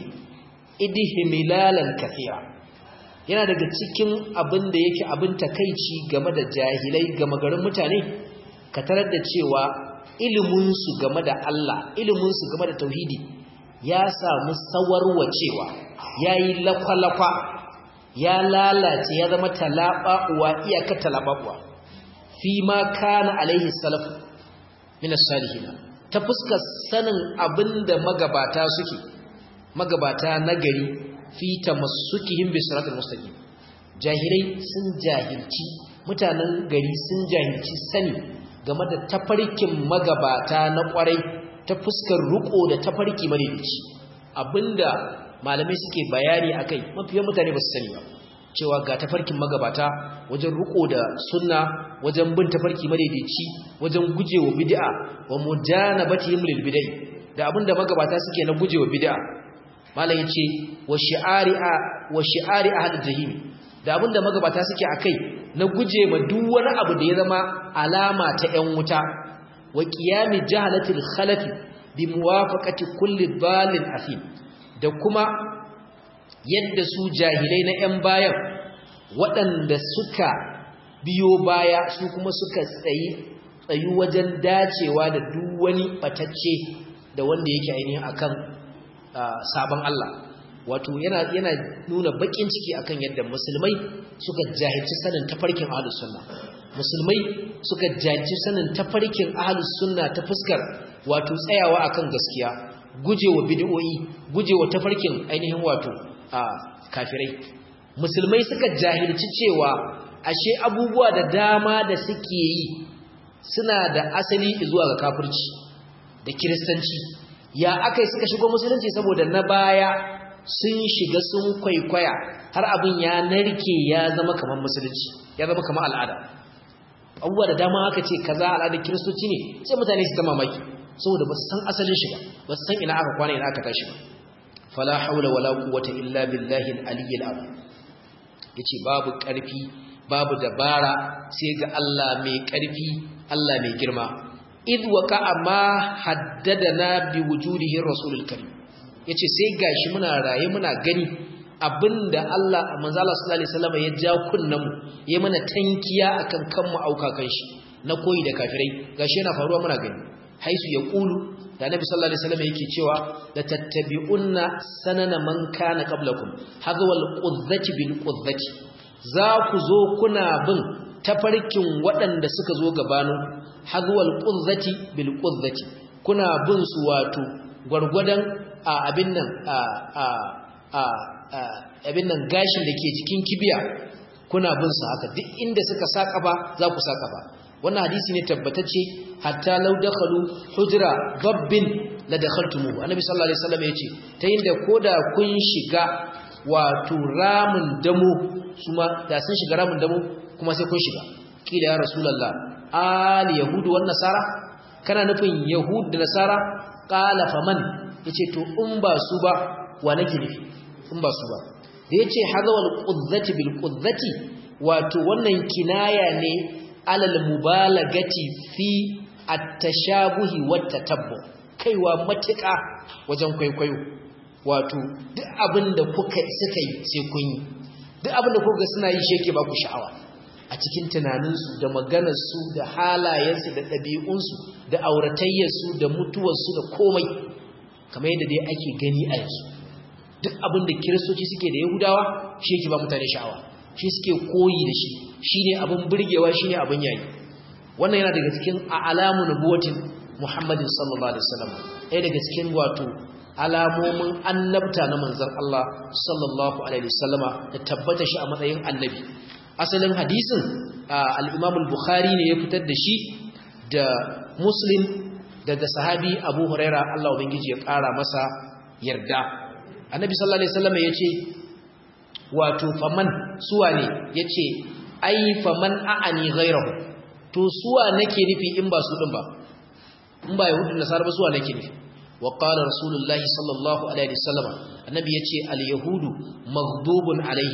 idhimilalan kathira yana daga cikin abin da yake abin takeici game da jahilai game garin mutane ka tarar da cewa ilimin su game da Allah ilimin su game da tauhidi ya samu sawarwacewa yayi lakwalakwa ya lalace ya zama talaba uwa iyaka talaba uwa fi ma kana alaihi salaf min as-salihin ta fuskar sanin abinda magabata suke magabata nagari fi tamassukihim bi siratal mustaqim jahilai sun jahilci mutanen gari sun jahilci sani game da tafarkin magabata na kwarai ta fuskar ruko da tafarki madaidaici abinda malamai suke bayani akai mafiyan mutane ba su sani ba cewa ga tafarkin magabata wajen ruko da sunna wajen bin tafarki madaidaici wajen gujewa bid'a wa mujanabatihim lil bid'ah da abinda magabata suke na gujewa bid'a malam yace wa shi'ari'a wa shi'ari ahlul jahim da abinda magabata suke akai na guje ma duk wani abu da ya zama alama ta 'yan wuta wa qiyami jahalatil khalafi bi muwafaqati kulli dhalin afim da kuma yadda su jahilai na 'yan bayan waɗanda suka biyo baya su kuma suka tsayi tsayu wajen dacewa da duk wani batacce da wanda yake ainihin akan sabon Allah wato yana yana nuna bakin ciki akan yadda musulmai suka jahilci sanin tafarkin ahlus sunna musulmai suka jahilci sanin tafarkin ahlus sunna ta fuskar wato tsayawa akan gaskiya gujewa bid'o'i gujewa tafarkin ainihin wato a kafirai musulmai suka jahilci cewa ashe abubuwa da dama da suke yi suna da asali zuwa ga kafirci da kiristanci ya akai suka shigo musulunci saboda na baya sun shiga sun kwaikwaya har abin ya narke ya zama kamar musulunci ya zama kamar al'ada abubuwa da dama aka ce kaza al'adar kiristoci ne sai mutane su ta mamaki saboda ba su san asalin shi ba ba su san ina aka kwana ina aka tashi ba fala haula wala quwwata illa billahi al-aliyyil azim yace babu karfi babu dabara sai ga Allah mai karfi Allah mai girma id waqa ma haddadana bi wujudihi rasulul karim yace sai gashi muna raye muna gani abinda Allah manzo Allah sallallahu alaihi wasallam ya ja kunnan mu ya mana tankiya akan kanmu auka kan shi na koyi da kafirai gashi yana faruwa muna gani haisu ya kulu da nabi sallallahu alaihi wasallam yake cewa la tattabi'unna sanana man kana qablakum hadwal qudzati bil qudzati za ku zo kuna bin tafarkin waɗanda suka zo gabanin hadwal qudzati bil qudzati kuna bin su wato gwargwadon abin nan abin nan gashin da ke cikin kibiya kuna bin su haka duk inda suka saka ba za ku saka ba wannan hadisi ne tabbatacce hatta law dakhalu hujra dabbin la dakhaltumuhu annabi sallallahu alaihi wasallam yace ta yinda koda kun shiga wato ramin damo kuma da sun shiga ramin damo kuma sai kun shiga kila ya rasulullah al yahudu wan nasara kana nufin yahud da nasara qala faman yace to in ba su ba wa nake nufi in ba su ba da yace hadawal qudzati bil qudzati wato wannan kinaya ne alal mubalagati fi at-tashabuhi wat tatabbu kaiwa matuƙa wajen kwaikwayo wato duk abinda kuka suka yi sai kun yi duk abinda kuka suna yi sheke ba ku sha'awa a cikin tunaninsu da maganarsu da halayensu da ɗabi'unsu da auratayyarsu da mutuwarsu da komai kamar yadda dai ake gani a yanzu duk abinda kiristoci suke da yahudawa shi yake ba mutane sha'awa shi suke koyi da shi shine abin burgewa shine abin yayi wannan yana daga cikin alamu nubuwatin Muhammadin sallallahu alaihi wasallam ɗaya daga cikin wato alamomin annabta na manzon Allah sallallahu alaihi wasallama da tabbata shi a matsayin annabi asalin hadisin al-Imam al-Bukhari ne ya fitar da shi da Muslim daga sahabi Abu Huraira Allah ubangiji ya ƙara masa yarda annabi sallallahu alaihi wasallama yace wato faman suwa ne yace ai faman a'ani ghayrahu to suwa nake nufi in ba su din ba in ba yahudu da nasara ba suwa nake nufi wa qala rasulullahi sallallahu alaihi wasallam annabi yace al yahudu maghdubun alaihim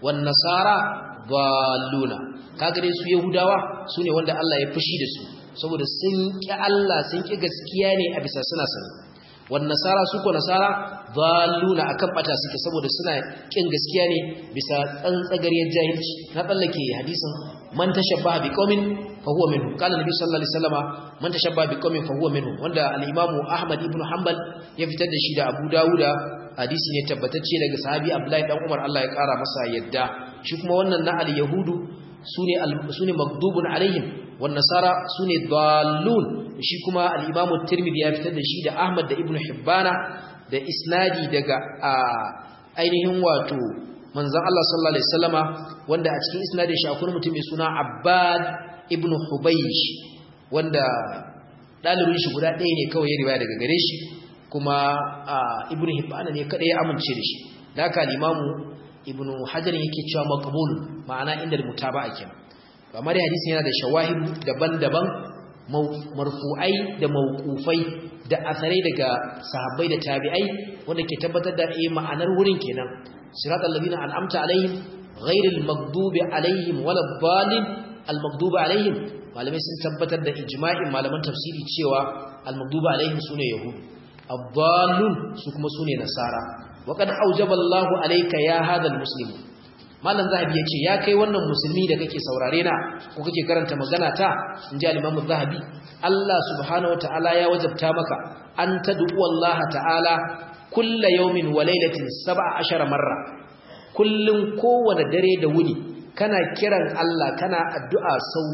wan nasara dalluna kaga dai su yahudawa sune wanda Allah ya fushi da su saboda sun ki Allah sun ki gaskiya ne a bisa suna sani wan nasara su ko nasara dalluna akan bata suke saboda suna kin gaskiya ne bisa tsantsagariyar jahilci na tsallake hadisin man tashabbaha biqaumin fa huwa minhu qala nabi sallallahu alaihi wasallama man tashabbaha biqaumin fa huwa minhu wanda al-imam ahmad ibn hanbal ya fitar da shi da abu dawuda hadisi ne tabbatacce daga sahabi abdullahi dan umar Allah ya kara masa yadda shi kuma wannan na al-yahudu sune sune magdubun alaihim wan nasara sune dallun shi kuma al-imam at-tirmidhi ya fitar da shi da ahmad da ibn hibbana da isnadi daga ainihin wato manzon Allah sallallahu alaihi wasallama wanda a cikin isnadin shi akwai mutum mai suna Abbad ibn Hubaysh wanda dalibin shi guda ɗaya ne kawai ya riwaya daga gare shi kuma ibn Hibban ne kada ya amince da shi haka al-Imamu ibn Hajar yake cewa maqbul ma'ana inda mutaba'a kenan amma dai hadisin yana da shawahid daban-daban marfu'ai da mawqufai da asarai daga sahabbai da tabi'ai wanda ke tabbatar da eh ma'anar wurin kenan siratal ladina an'amta alaihim ghairil maghdubi alaihim waladdallin almaghdubi alaihim malamai sun tabbatar da ijma'in malaman tafsiri cewa almaghdubi alaihim sune yahud ad-dallun su kuma sune nasara wa qad aujaba Allahu alayka ya hadha almuslim malam zahabi yace ya kai wannan musulmi da kake saurare na ko kake karanta magana ta inji al-imam zahabi Allah subhanahu wataala ya wajabta maka an tad'u Allah ta'ala kulla yawmin wa laylatin 17 marra kullun kowane dare da wuni kana kiran Allah kana addu'a sau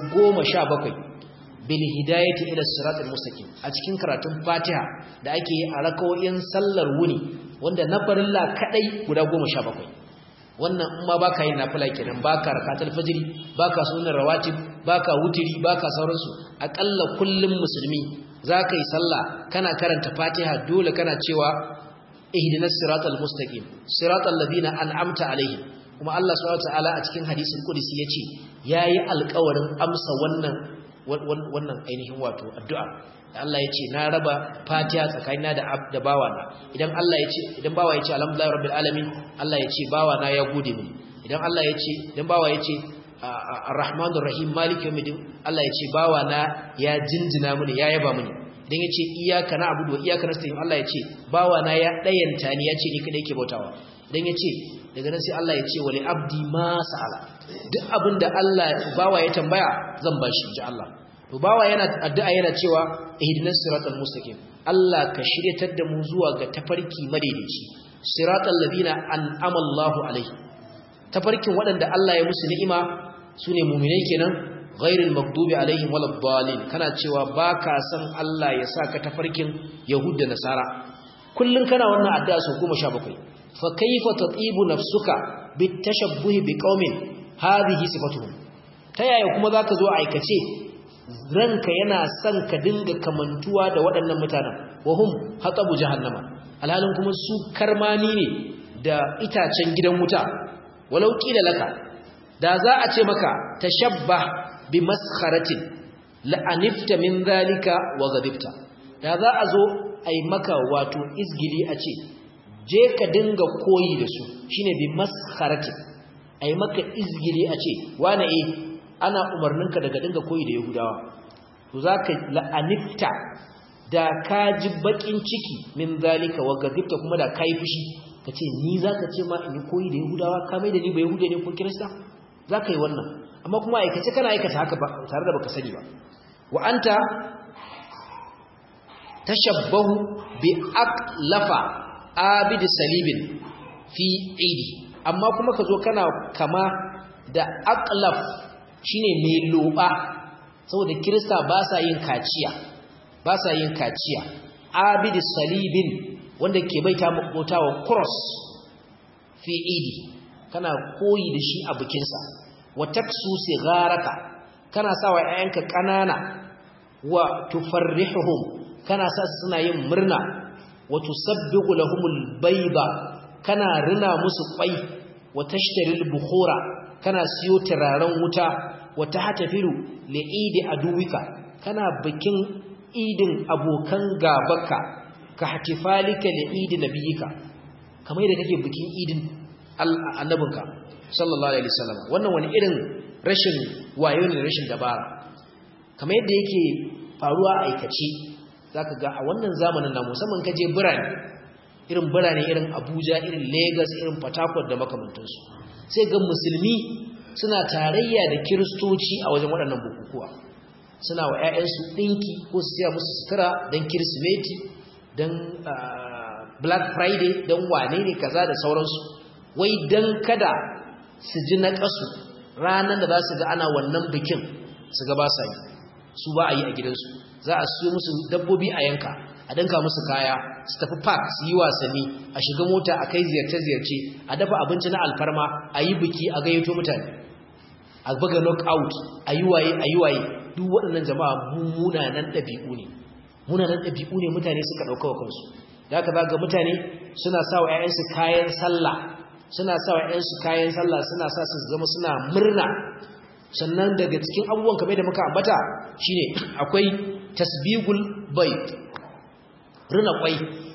17 bil hidayati ila siratal mustaqim a cikin karatun Fatiha da ake yi a rakawoyin sallar wuni wanda na farilla kadai guda 17 wannan in ma baka yin nafila kenan baka rakatul fajr baka sunan rawatib baka wutiri baka sauransu akalla kullum musulmi zaka yi sallah kana karanta Fatiha dole kana cewa ihdinas siratal mustaqim siratal ladina an'amta alaihim kuma Allah subhanahu wataala a cikin hadisin qudsi yace yayi alƙawarin amsa wannan wannan ainihin wato addu'a Allah yace na raba Fatiha tsakanina da da bawana idan Allah yace idan bawa yace alhamdulillahi rabbil alamin Allah yace bawana ya gode mini idan Allah yace idan bawa yace arrahmanur rahim maliki yawmiddin Allah yace bawana ya jinjina mini ya yaba mini idan yace iyyaka na'budu wa iyyaka nasta'in Allah yace bawana ya dayanta ni yace ni kadai ke bautawa idan yace daga nan sai Allah yace wali abdi ma sa'ala duk abinda Allah bawa ya tambaya zan bashi ji Allah to bawa yana addu'a yana cewa ihdinas siratal mustaqim Allah ka shiryatar da mu zuwa ga tafarki madaidaici siratal ladina an'ama Allahu alaihi tafarkin waɗanda Allah ya musu ni'ima sune mu'minai kenan ghairil maghdubi alaihim waladdallin kana cewa baka san Allah ya saka tafarkin yahud da nasara kullun kana wannan addu'a sau 17 fa kayfa tatibu nafsuka bitashabbuh biqaumin hadhihi sifatuhum ta yaya kuma zaka zo aikace ranka yana son ka dinga kamantuwa da waɗannan mutanen wahum hatabu jahannama alhalin kuma su karmani ne da itacen gidan wuta walau kila laka da za a ce maka tashabbah bi maskharatin la'anifta min zalika wa ghadibta da za a zo ai maka wato izgili a ce je ka dinga koyi da su shine bi maskharatin ai maka izgili a ce wane eh ana umarninka daga dinga koyi da yahudawa to zaka la'anifta da ka ji bakin ciki min zalika wa ghadibta kuma da kai fushi kace ni zaka ce ma in koyi da yahudawa ka mai da ni ba yahude ne ko kirista zaka yi wannan amma kuma aikace kana aikata haka ba tare da baka sani ba wa anta tashabbahu bi aqlafa abid salibin fi idi amma kuma kazo kana kama da aqlaf shine mai loba saboda kirista ba sa yin kaciya ba sa yin kaciya abid salibin wanda ke baita makotawa cross fi idi kana koyi da shi a bikinsa wa taksu sigaraka kana sawa ƴaƴanka ƙanana wa tufarrihuhum kana sa suna yin murna wa tusabbihu lahumul bayda kana rina musu kwai wa tashtaril bukhura kana siyo turaren wuta wa tahtafilu li idi aduwika kana bikin idin abokan gabanka ka hatifalika li idi nabiyika kamar yadda kake bikin idin annabinka sallallahu alaihi wasallam wannan wani irin rashin wayo ne rashin dabara kamar yadda yake faruwa a aikace zaka ga a wannan zamanin na musamman kaje birane irin birane irin Abuja irin Lagos irin Port Harcourt da makamantansu sai ga musulmi suna tarayya da kiristoci a wajen waɗannan bukukuwa suna wa 'ya'yansu ɗinki ko su siya musu sutura don kirsimeti don black friday don wane ne kaza da sauransu wai don kada su ji na ƙasu ranar da za su ga ana wannan bikin su ga ba sa yi su ba a yi a gidansu za a siyo musu dabbobi a yanka a danka musu kaya su tafi park su yi wasanni a shiga mota a kai ziyarce-ziyarce a dafa abinci na alfarma a yi biki a gayyato mutane a buga knockout a yi waye a yi waye duk waɗannan jama'a munanan ɗabi'u ne munanan ɗabi'u ne mutane suka ɗauka wa kansu da haka za ga mutane suna sa wa 'ya'yansu kayan sallah suna sa wa 'ya'yansu kayan sallah suna sa su zama suna murna sannan daga cikin abubuwan kamar da muka ambata shine akwai tasbigul bayt rina kwai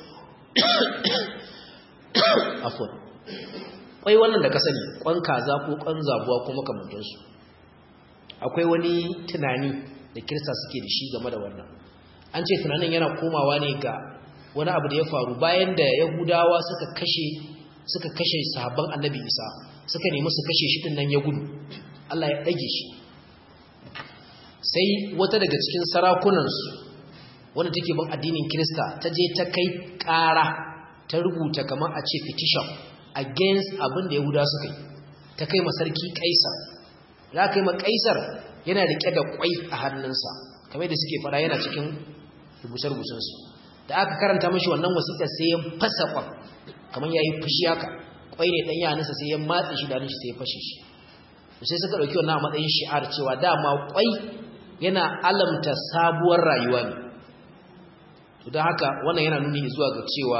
afwan kwai wannan da ka sani kwan kaza ko kwan zabuwa ko makamantansu akwai wani tunani da kirista suke da shi game da wannan an ce tunanin yana komawa ne ga wani abu da ya faru bayan da yahudawa suka kashe suka kashe sahabban annabi isa suka nemi su kashe shi nan ya gudu allah ya ɗage shi sai wata daga cikin sarakunansu wanda take bin addinin kirista ta je ta kai ƙara ta rubuta kamar a ce petition against abin da yahudawa suka yi ta kai masarki kaisar za ka yi ma kaisar yana riƙe da kwai a hannunsa kamar da suke fara yana cikin rubuce-rubucensu da aka karanta mashi wannan wasiƙar sai ya fasa kwan kamar ya yi fushi haka kwai ne ɗan yaninsa sai ya matse shi da shi sai ya fashe shi sai suka ɗauki wannan a matsayin shi'ar cewa dama kwai yana alamta sabuwar rayuwa ne to don haka wannan yana nuni zuwa ga cewa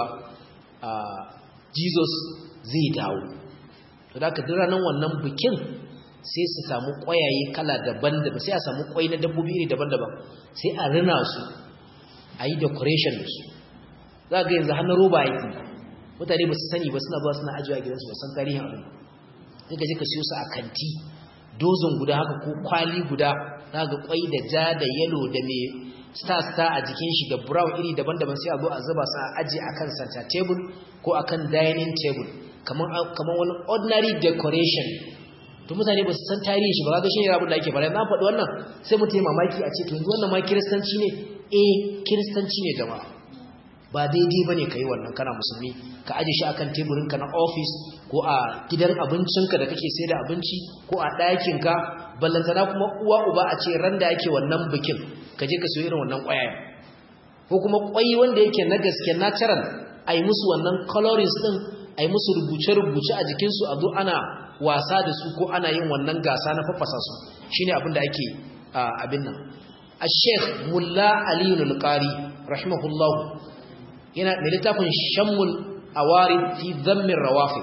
jesus zai dawo to da haka duk ranar wannan bikin sai su samu ƙwayaye kala daban-daban sai a samu ƙwai na dabbobi iri daban-daban sai a rina su a yi decoration da su za ga yanzu hannun roba yake mutane ba su sani ba suna zuwa suna ajiye a gidansu ba san tarihin abin sai ka je ka siyo su a kanti dozin guda haka ko kwali guda za ga ƙwai da ja da yalo da mai star-star a jikin shi da brown iri daban-daban sai a zo a zuba su a ajiye a kan center table ko a kan dining table kamar wani ordinary decoration to mutane ba su san tarihi shi ba ga shi ne abin da ake fara na faɗi wannan sai mutum mamaki a ce to yanzu wannan ma kiristanci ne eh kiristanci ne jama'a ba daidai ba ne ka yi wannan kana musulmi ka aje shi akan teburinka na ofis ko a gidan abincinka da kake sai da abinci ko a ɗakinka ballantana kuma uwa uba a ce ran da ake wannan bikin ka je ka siyo irin wannan ƙwayayen ko kuma ƙwai wanda yake na gaske natural a yi musu wannan colorings ɗin a yi musu rubuce-rubuce a jikinsu a zo ana wasa da su ko ana yin wannan gasa na fafasa su shine abin da ake abin nan a sheikh mulla aliyu nulkari rahimahullahu yana da littafin shammul awari fi zammin rawafi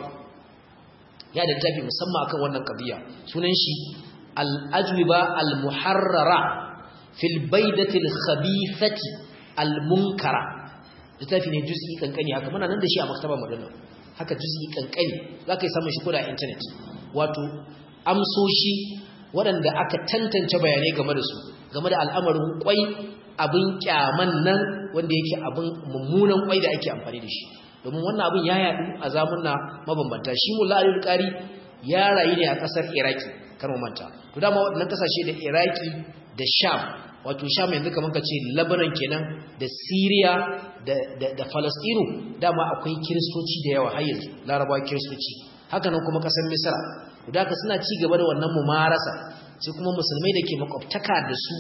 ya da littafi musamman akan wannan kabiya sunan shi al-ajwiba al-muharrara fil baidati al-khabithati al-munkara littafi ne juz'i kankani haka muna nan da shi a maktaba madana haka juz'i kankani zaka yi samun shi koda a internet wato amsoshi waɗanda aka tantance bayanai game da su game da al'amarin kwai abin kyaman nan wanda yake abin mummunan kwai da ake amfani da shi domin wannan abin ya yadu a zamunna mabambanta shi mulla alil qari ya rayu ne a kasar iraki kar mu manta to dama waɗannan kasashe da iraki da sham wato sham yanzu kaman ka ce lebanon kenan da syria da da, da palestine dama akwai kiristoci da yawa har yanzu larabawa kiristoci haka nan kuma kasar misra to da suna ci gaba da wannan mumarasa sai kuma musulmai da ke makwabtaka da su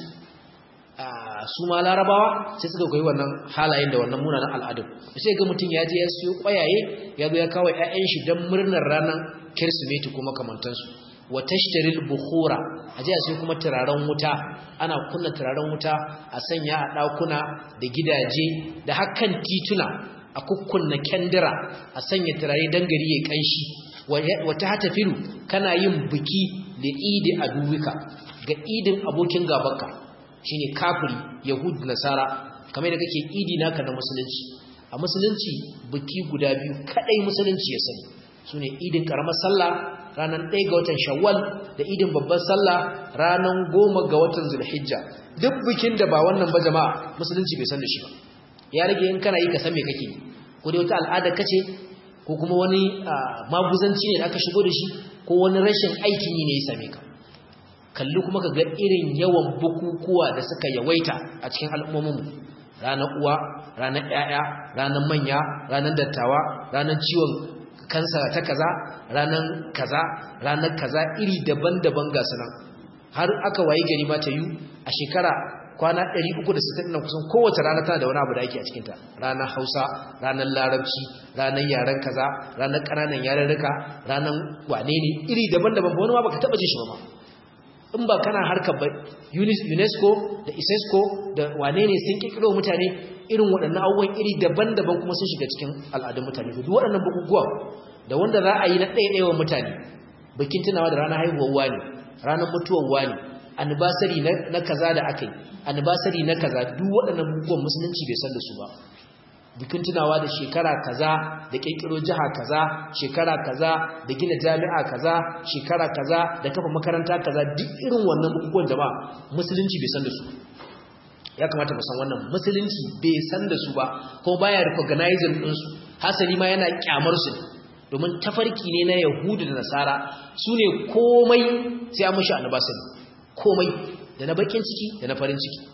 su ma larabawa sai suka koyi wannan halayen da wannan munanan al'adun sai ga mutum ya je ya siyo kwayaye ya zo ya kawo ƴaƴan shi don murnar ranar kirsimeti kuma kamantansu wa tashtaril bukhura a je a siyo kuma turaren wuta ana kunna turaren wuta a sanya a ɗakuna da gidaje da hakan tituna a kukkunna kyandira a sanya turare dan gari ya kanshi wata hata filu kana yin biki da idi a duwika ga idin abokin gabanka shine kafiri yahud nasara kamar da kake idi naka na musulunci a musulunci biki guda biyu kadai musulunci ya sani sune idin karamar sallah ranar ɗaya ga watan shawwal da idin babban sallah ranar goma ga watan zulhijja duk bikin da ba wannan ba jama'a musulunci bai san da shi ba ya rage in kana yi ka san me kake yi ko dai wata al'ada kace ko kuma wani maguzanci ne da aka shigo da shi ko wani rashin aikin yi ne ya same ka kalli kuma ka ga irin yawan bukukuwa da suka yawaita a cikin al'ummominmu ranar uwa ranar ƴaƴa ranar manya ranar dattawa ranar ciwon kansa ta kaza ranar kaza ranar kaza iri daban-daban ga sunan har aka wayi gari ma ta yi a shekara kwana 360 nan kusan kowace rana tana da wani abu da ake a cikinta ranar hausa ranar larabci ranar yaren kaza ranar ƙananan yarurruka ranar wane ne iri daban-daban wani ma baka taɓa jin shi ba ma in ba kana harkar ba unesco da isesco da wane ne sun kikiro mutane irin waɗannan abubuwan iri daban-daban kuma sun shiga cikin al'adun mutane duk waɗannan bukukuwa da wanda za a yi na ɗaiɗaiwa mutane bikin tunawa da ranar haihuwar wani ranar mutuwar wani anniversary na kaza da aka yi anniversary na kaza duk waɗannan bukukuwan musulunci bai san da su ba bikin tunawa da shekara kaza da kirkiro jiha kaza shekara kaza da gina jami'a kaza shekara kaza da kafa makaranta kaza duk irin wannan bukukuwan jama'a musulunci bai san da su ya kamata mu san wannan musulunci bai san da su ba ko baya recognizing din su hasali ma yana kyamar su domin tafarki ne na yahudu da nasara su ne komai sai an mushi annabasari komai da na bakin ciki da na farin ciki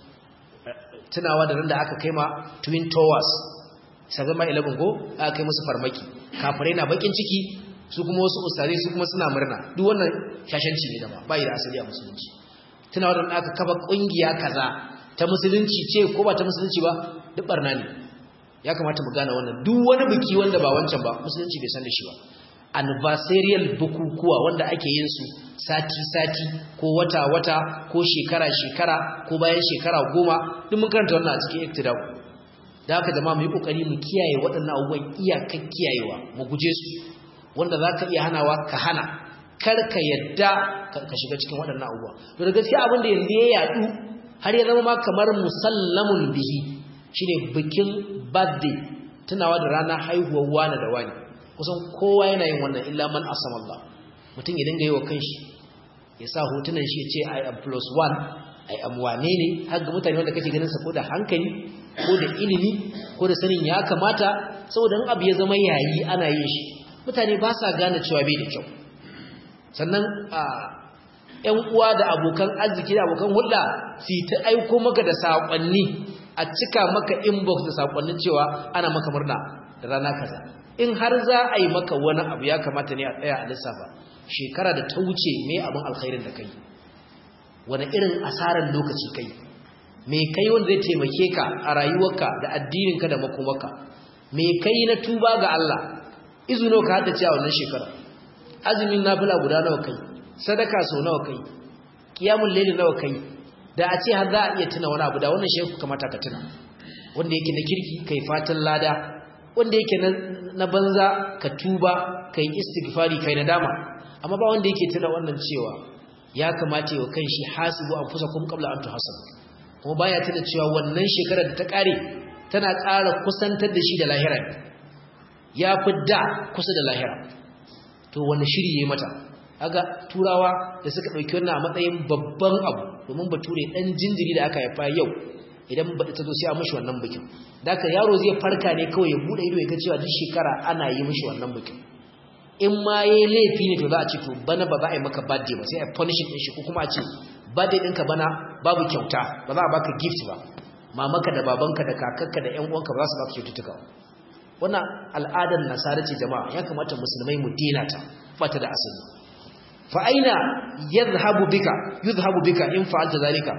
tunawa da nan da aka kai ma twin towers sabon ma 11 ko aka kai musu farmaki kafirai na bakin ciki su kuma wasu usare su kuma suna murna duk wannan shashanci ne da ba bai da asali a musulunci tunawa da aka kafa kungiya kaza ta musulunci ce ko ba ta musulunci ba duk barna ne ya kamata mu gane wannan duk wani biki wanda ba wancan ba musulunci bai san da shi ba anniversarial bukukuwa wanda ake yin su sati-sati ko wata-wata ko shekara-shekara ko bayan shekara goma duk mun karanta wannan a cikin iktidau da haka jama'a mu yi kokari mu kiyaye waɗannan abubuwan iyakar kiyayewa mu guje su wanda za ka iya hanawa ka hana kar ka yadda ka shiga cikin waɗannan abubuwa to da gaskiya abin da yanzu ya yaɗu har ya zama ma kamar musallamun bihi shine bikin birthday tunawa da ranar haihuwar wani da wani kusan kowa yana yin wannan illa man asama Allah mutum ya dinga yi wa kanshi ya sa hotunan shi ya ce I am plus one I am wane ne har ga mutane wanda kake ganin sa ko da hankali ko da ilimi ko da sanin ya kamata saboda in abu ya zama yayi ana yin shi mutane ba sa gane cewa bai da kyau sannan a ƴan uwa da abokan arziki da abokan hulɗa su ta aiko maka da saƙonni a cika maka inbox da saƙonnin cewa ana maka murna da rana kaza in har za a yi maka wani abu ya kamata ne a tsaya a lissafa shekara da ta wuce me abin alkhairin da kai wani irin asarar lokaci kai me kai wanda zai taimake ka a rayuwarka da addininka da makomarka me kai na tuba ga Allah izuno ka haddace a wannan shekara azumin nafila guda nawa kai sadaka sau nawa kai kiyamul layli nawa kai da a ce har za a iya tuna wani abu da wannan shehu kamata ka tuna wanda yake na kirki kai fatan lada wanda yake na banza ka tuba kai istighfari kai nadama amma ba wanda yake tuna wannan cewa ya kamata yau kan shi hasibu anfusakum qabla an tuhasabu kuma baya tuna cewa wannan shekarar da ta kare tana ƙara kusantar da shi da lahira ya fi da kusa da lahira to wani shiri yayi mata aga turawa da suka dauki wannan a matsayin babban abu domin bature dan jinjiri da aka haifa yau idan baɗi ta zo sai a mishi wannan bikin da aka yaro zai farka ne kawai ya buɗe ido ya ga cewa duk shekara ana yi mishi wannan bikin in ma ya laifi ne to za a ce to bana ba za a yi maka birthday ba sai a punish ɗin shi ko kuma a ce birthday ɗinka bana babu kyauta ba za a baka gift ba mamaka da babanka da kakarka da ƴan uwanka ba za su baka kyaututtuka wannan al'adar nasara ce jama'a ya kamata musulmai mu dena ta ba ta da asali fa aina yadhhabu bika yudhhabu bika in fa'alta zalika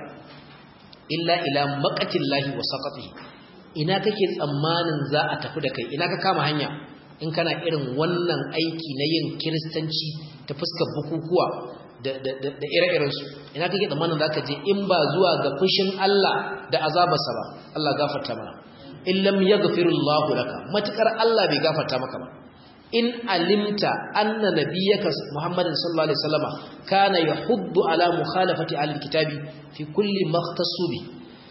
illa ila maqatillahi wa saqatihi ina kake tsammanin za a tafi da kai ina ka kama hanya in kana irin wannan aiki na yin kiristanci ta fuskar bukukuwa da ire-iren su ina kake tsammanin za ka je in ba zuwa ga fushin Allah da azabarsa ba Allah gafarta mana in lam yaghfirullahu laka matukar Allah bai gafarta maka ba in alimta anna nabiyyaka Muhammadin sallallahu alaihi wasallama kana yahuddu ala mukhalafati ahli kitabi fi kulli makhtassu bi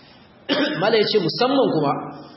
mala yace musamman kuma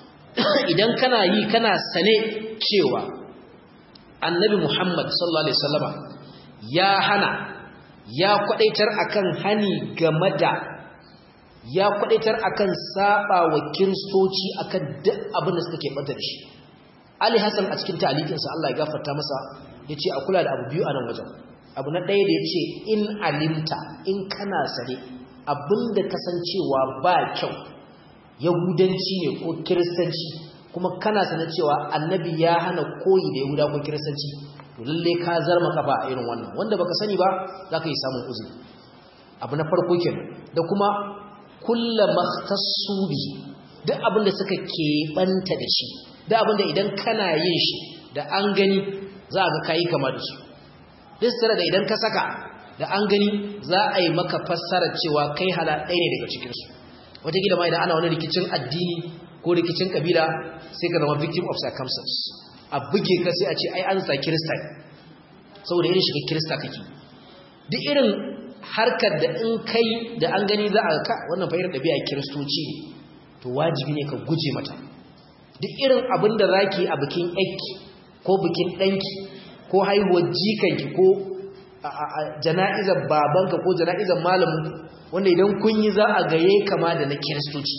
idan kana yi kana sane cewa annabi Muhammad sallallahu alaihi wasallama ya hana ya kwadaitar akan hani game da ya kwadaitar akan saba wa kiristoci akan duk abin da suka ke banta da shi Ali Hassan a cikin ta'alikinsa Allah ya gafarta masa yace a kula da abu biyu a nan wajen abu na ɗaya da yace in alimta in kana sare abinda kasancewa ba kyau yahudanci ne ko kiristanci kuma kana sanar cewa annabi ya hana koyi da yahuda ko kiristanci to lalle ka zarma kafa a irin wannan wanda baka sani ba zaka yi samun uzuri abu na farko kenan da kuma kullu makhtassu bi duk abin da suka keɓanta da shi duk abin da idan kana yin shi da an gani za ga kai kama da su duk tare da idan ka saka da an gani za a yi maka fassarar cewa kai hala ɗaya ne daga cikinsu wataƙila ma idan ana wani rikicin addini ko rikicin kabila sai ka zama victim of circumstance a buge ka sai a ce ai an sa kirista ne saboda irin shiga kirista kake duk irin harkar da in kai da an gani za a ka wannan fa irin ɗabi'a kiristoci ne to wajibi ne ka guje mata duk irin abin da zaki a bikin yanki ko bikin ɗanki ko haihuwar jikanki ko jana'izar babanka ko jana'izar malamin wanda idan kun yi za a gaye kama da na kiristoci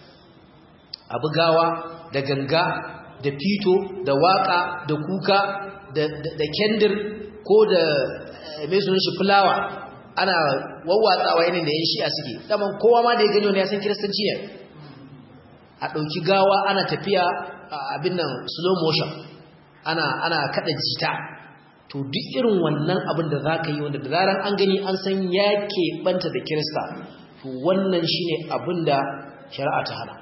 abu gawa da ganga da fito da waka da kuka da kendir ko da mai sunan shi fulawa ana wawwatsawa yanin da yan shi'a suke daman kowa ma da ya gani wani ya san kiristanci ne a ɗauki gawa ana tafiya abin nan slow motion ana ana kada jita to duk irin wannan abin da za ka yi wanda da zaran an gani an san ya keɓanta da kirista to wannan shi ne abin da shari'a ta hana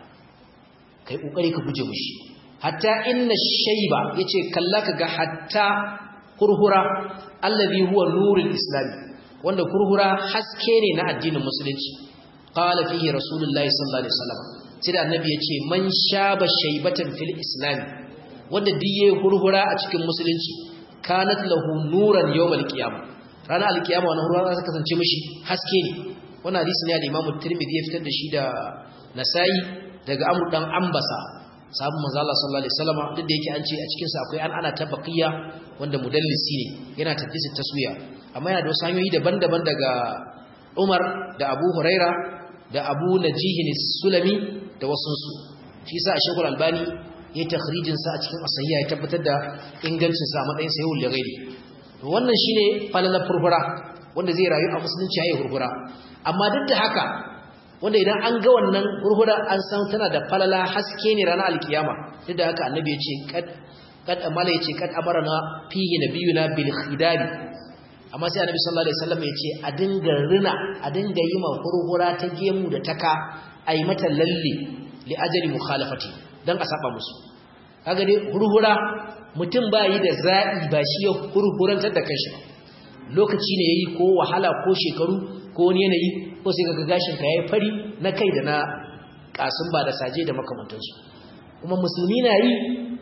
ka yi ƙoƙari ka guje mushi hatta inna shaiba ya ce kalla ka ga hatta kurhura allazi huwa nurul islami wanda kurhura haske ne na addinin musulunci qala fihi rasulullahi sallallahu alaihi wasallam sai da annabi ya ce man shaba shaibatan fil islami wanda diye hurhura a cikin musulunci kanat lahu nuran yawmal qiyamah ranar alkiyama wannan ruwa za kasance mishi haske ne wannan hadisi ne da Imam Tirmidhi ya fitar da shi da Nasa'i daga Amr dan Ambasa sahabban manzo Allah sallallahu alaihi wasallam duk da yake an ce a cikin sa akwai an ana tabaqiya wanda mudallisi ne yana tadlisi taswiya amma yana da wasu hanyoyi daban-daban daga Umar da Abu Huraira da Abu Najih sulami da wasu su shi yasa Sheikh Al-Albani ya takhrijin sa a cikin asahiya ya tabbatar da ingancin sa matsayin sa yawul ghairi to wannan shine falalar furfura wanda zai rayu a musulunci yayin furfura amma duk da haka wanda idan an ga wannan furfura an san tana da falala haske ne ranar alkiyama duk da haka annabi ya ce kad kad amala ya ce kad amarna fihi nabiyuna bil khidab amma sai annabi sallallahu alaihi wasallam ya ce a dinga rina a dinga yi ma furfura ta gemu da taka ai mata lalle li ajali mukhalafati dan a saba musu kaga dai hurhura mutum ba yi da za'i ba shi ya hurhurantar da kanshi lokaci ne yayi ko wahala ko shekaru ko wani yanayi ko sai kaga gashin ka yayi fari na kai da na kasun ba da saje da makamantansu kuma musulmi na yi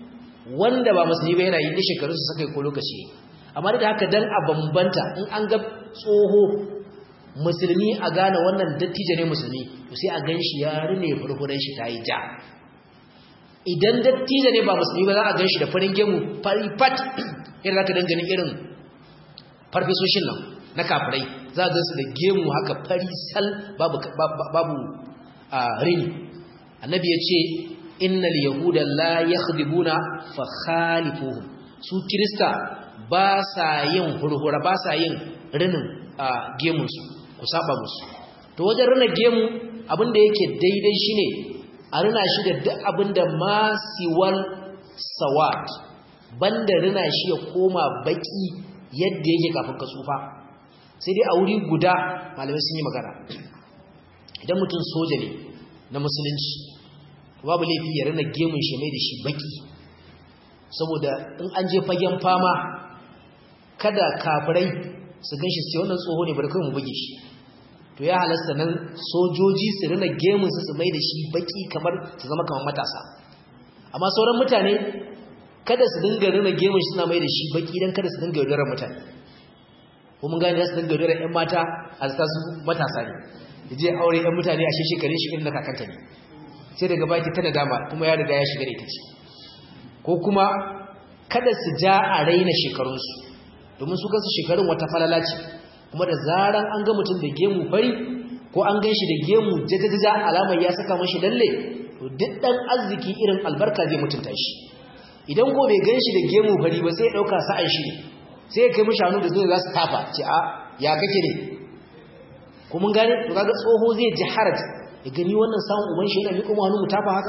wanda ba musulmi ba yana yi da shekarun su sakai ko lokaci amma da haka dan a bambanta in an ga tsoho musulmi a gane wannan dattijo ne musulmi to sai a ganshi ya rine furfuran shi tayi ja idan dattijo ne ba musulmi ba za a gan shi da farin gemu fari fat irin zaka dangane irin farfesoshin nan na kafirai za a gansu da gemu haka fari sal babu babu rini annabi ya ce innal yahuda la yakhdibuna fa khalifuhum su kirista ba sa yin hurhura ba sa yin rinin gemunsu ku saba musu to wajen rina gemu abinda yake daidai shine a rina shi da duk abinda masiwal sawat banda rina shi ya koma baki yadda yake kafin ka tsufa sai dai a wuri guda malamai sun yi magana idan mutum soja ne na musulunci babu laifi ya rina gemun shi mai da shi baki saboda in an je fagen fama kada kafirai su gan shi sai wannan tsoho ne bari kai mu buge shi to ya halasta nan sojoji su rina gemun su su mai da shi baki kamar su zama kamar matasa amma sauran mutane kada su dinga rina gemun shi suna mai da shi baki dan kada su dinga yaudarar mutane ko mun gane su dinga yaudarar ƴan mata a zata su matasa ne da je aure ƴan mutane a shekarun shi irin na kakanta ne sai daga baki ta nadama kuma ya riga ya shiga da ita ce ko kuma kada su ja a raina shekarunsu domin su kansu shekarun wata falala ce kuma da zaran an ga mutum da gemu fari ko an gan shi da gemu jajajaja alamar ya saka mashi lalle to duk dan arziki irin albarka zai mutunta shi idan ko bai gan shi da gemu fari ba sai ya dauka sa'an shi sai ya kai mishi hannu da zai za su tafa ce a ya kake ne ko mun gane to kaga tsoho zai ji haraj ya gani wannan samun uban shi yana miƙo mu hannu mu tafa haka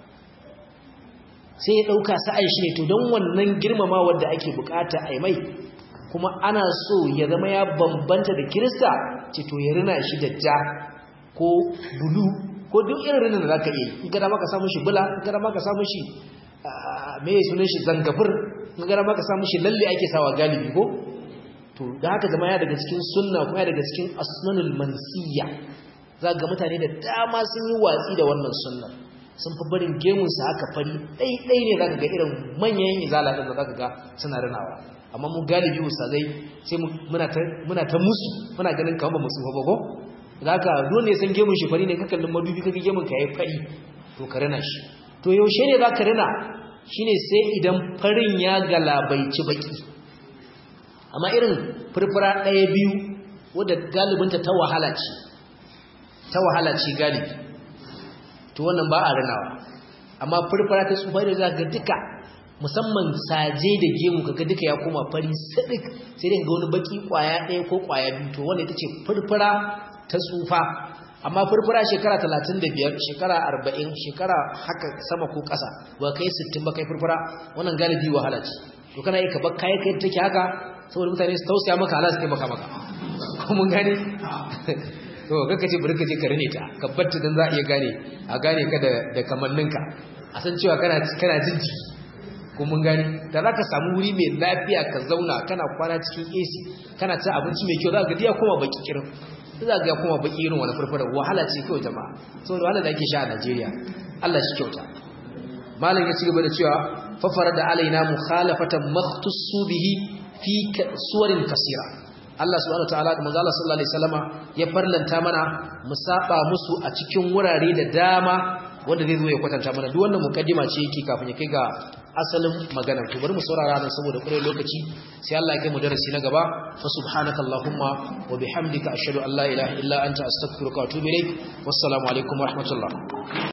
sai ya dauka sa'an shi ne to don wannan girmama wanda ake bukata a mai kuma ana so ya zama ya bambanta da kirista ce to ya rina shi da ja ko bulu ko duk irin rinin da zaka yi in gada maka samu shi bula in gada maka samu shi me ya sunan shi zangafur in gada maka samu shi lalle ake sawa galibi ko to da haka zama ya daga cikin sunna kuma ya daga cikin asnanul mansiya za ga mutane da dama sun yi watsi da wannan sunnar sun fi barin gemunsa haka fari ɗaiɗai ne za ka ga irin manyan izala ɗin da za ka ga suna rinawa amma mu galibi ustazai sai muna ta musu muna ganin kamar ba musu ba ko zaka dole san gemun shi fari ne ka kallon madubi kaga gemun ka yayi fari to ka rina shi to yaushe ne zaka rina shine sai idan farin ya galabaici baki amma irin furfura ɗaya biyu wadda galibinta ta wahala ce ta wahala ce galibi to wannan ba a rinawa amma furfura ta tsufa da zaka ga duka musamman saje da gemu kaga duka ya koma fari sadik sai dai ga wani baki kwaya ɗaya ko kwaya biyu to wanda ita ce furfura ta tsufa amma furfura shekara 35 shekara 40 shekara haka sama ko ƙasa ba kai 60 ba kai furfura wannan galibi wahala ce to kana yi ka bar kai kai take haka saboda mutane su tausaya maka Allah su taimaka maka ko mun gane to kaka ce bari ka je ka rene ta ka batta dan za a iya gane a gane ka da da kamanninka a san cewa kana kana jin jiki ko mun gani da za ka samu wuri mai lafiya ka zauna kana kwana cikin AC kana ci abinci mai kyau za ka ga koma baki kirin za ga koma baki irin wani farfara wahala ce kawai jama'a saboda wahala da ake sha a Najeriya Allah shi kyauta malam ya ci gaba da cewa fafara da alaina mukhalafatan makhtussu bihi fi suwarin kasira Allah subhanahu wataala da manzo Allah sallallahu alaihi wasallama ya farlanta mana mu saba musu a cikin wurare da dama wanda zai zo ya kwatanta mana duk wannan mukaddima ce yake kafin ya kai ga asalin magana to bari mu saurara nan saboda kure lokaci sai Allah ya kai mu darasi na gaba fa subhanaka allahumma wa bihamdika ashhadu an la ilaha illa anta astaghfiruka wa atubu ilaik wassalamu alaikum wa rahmatullah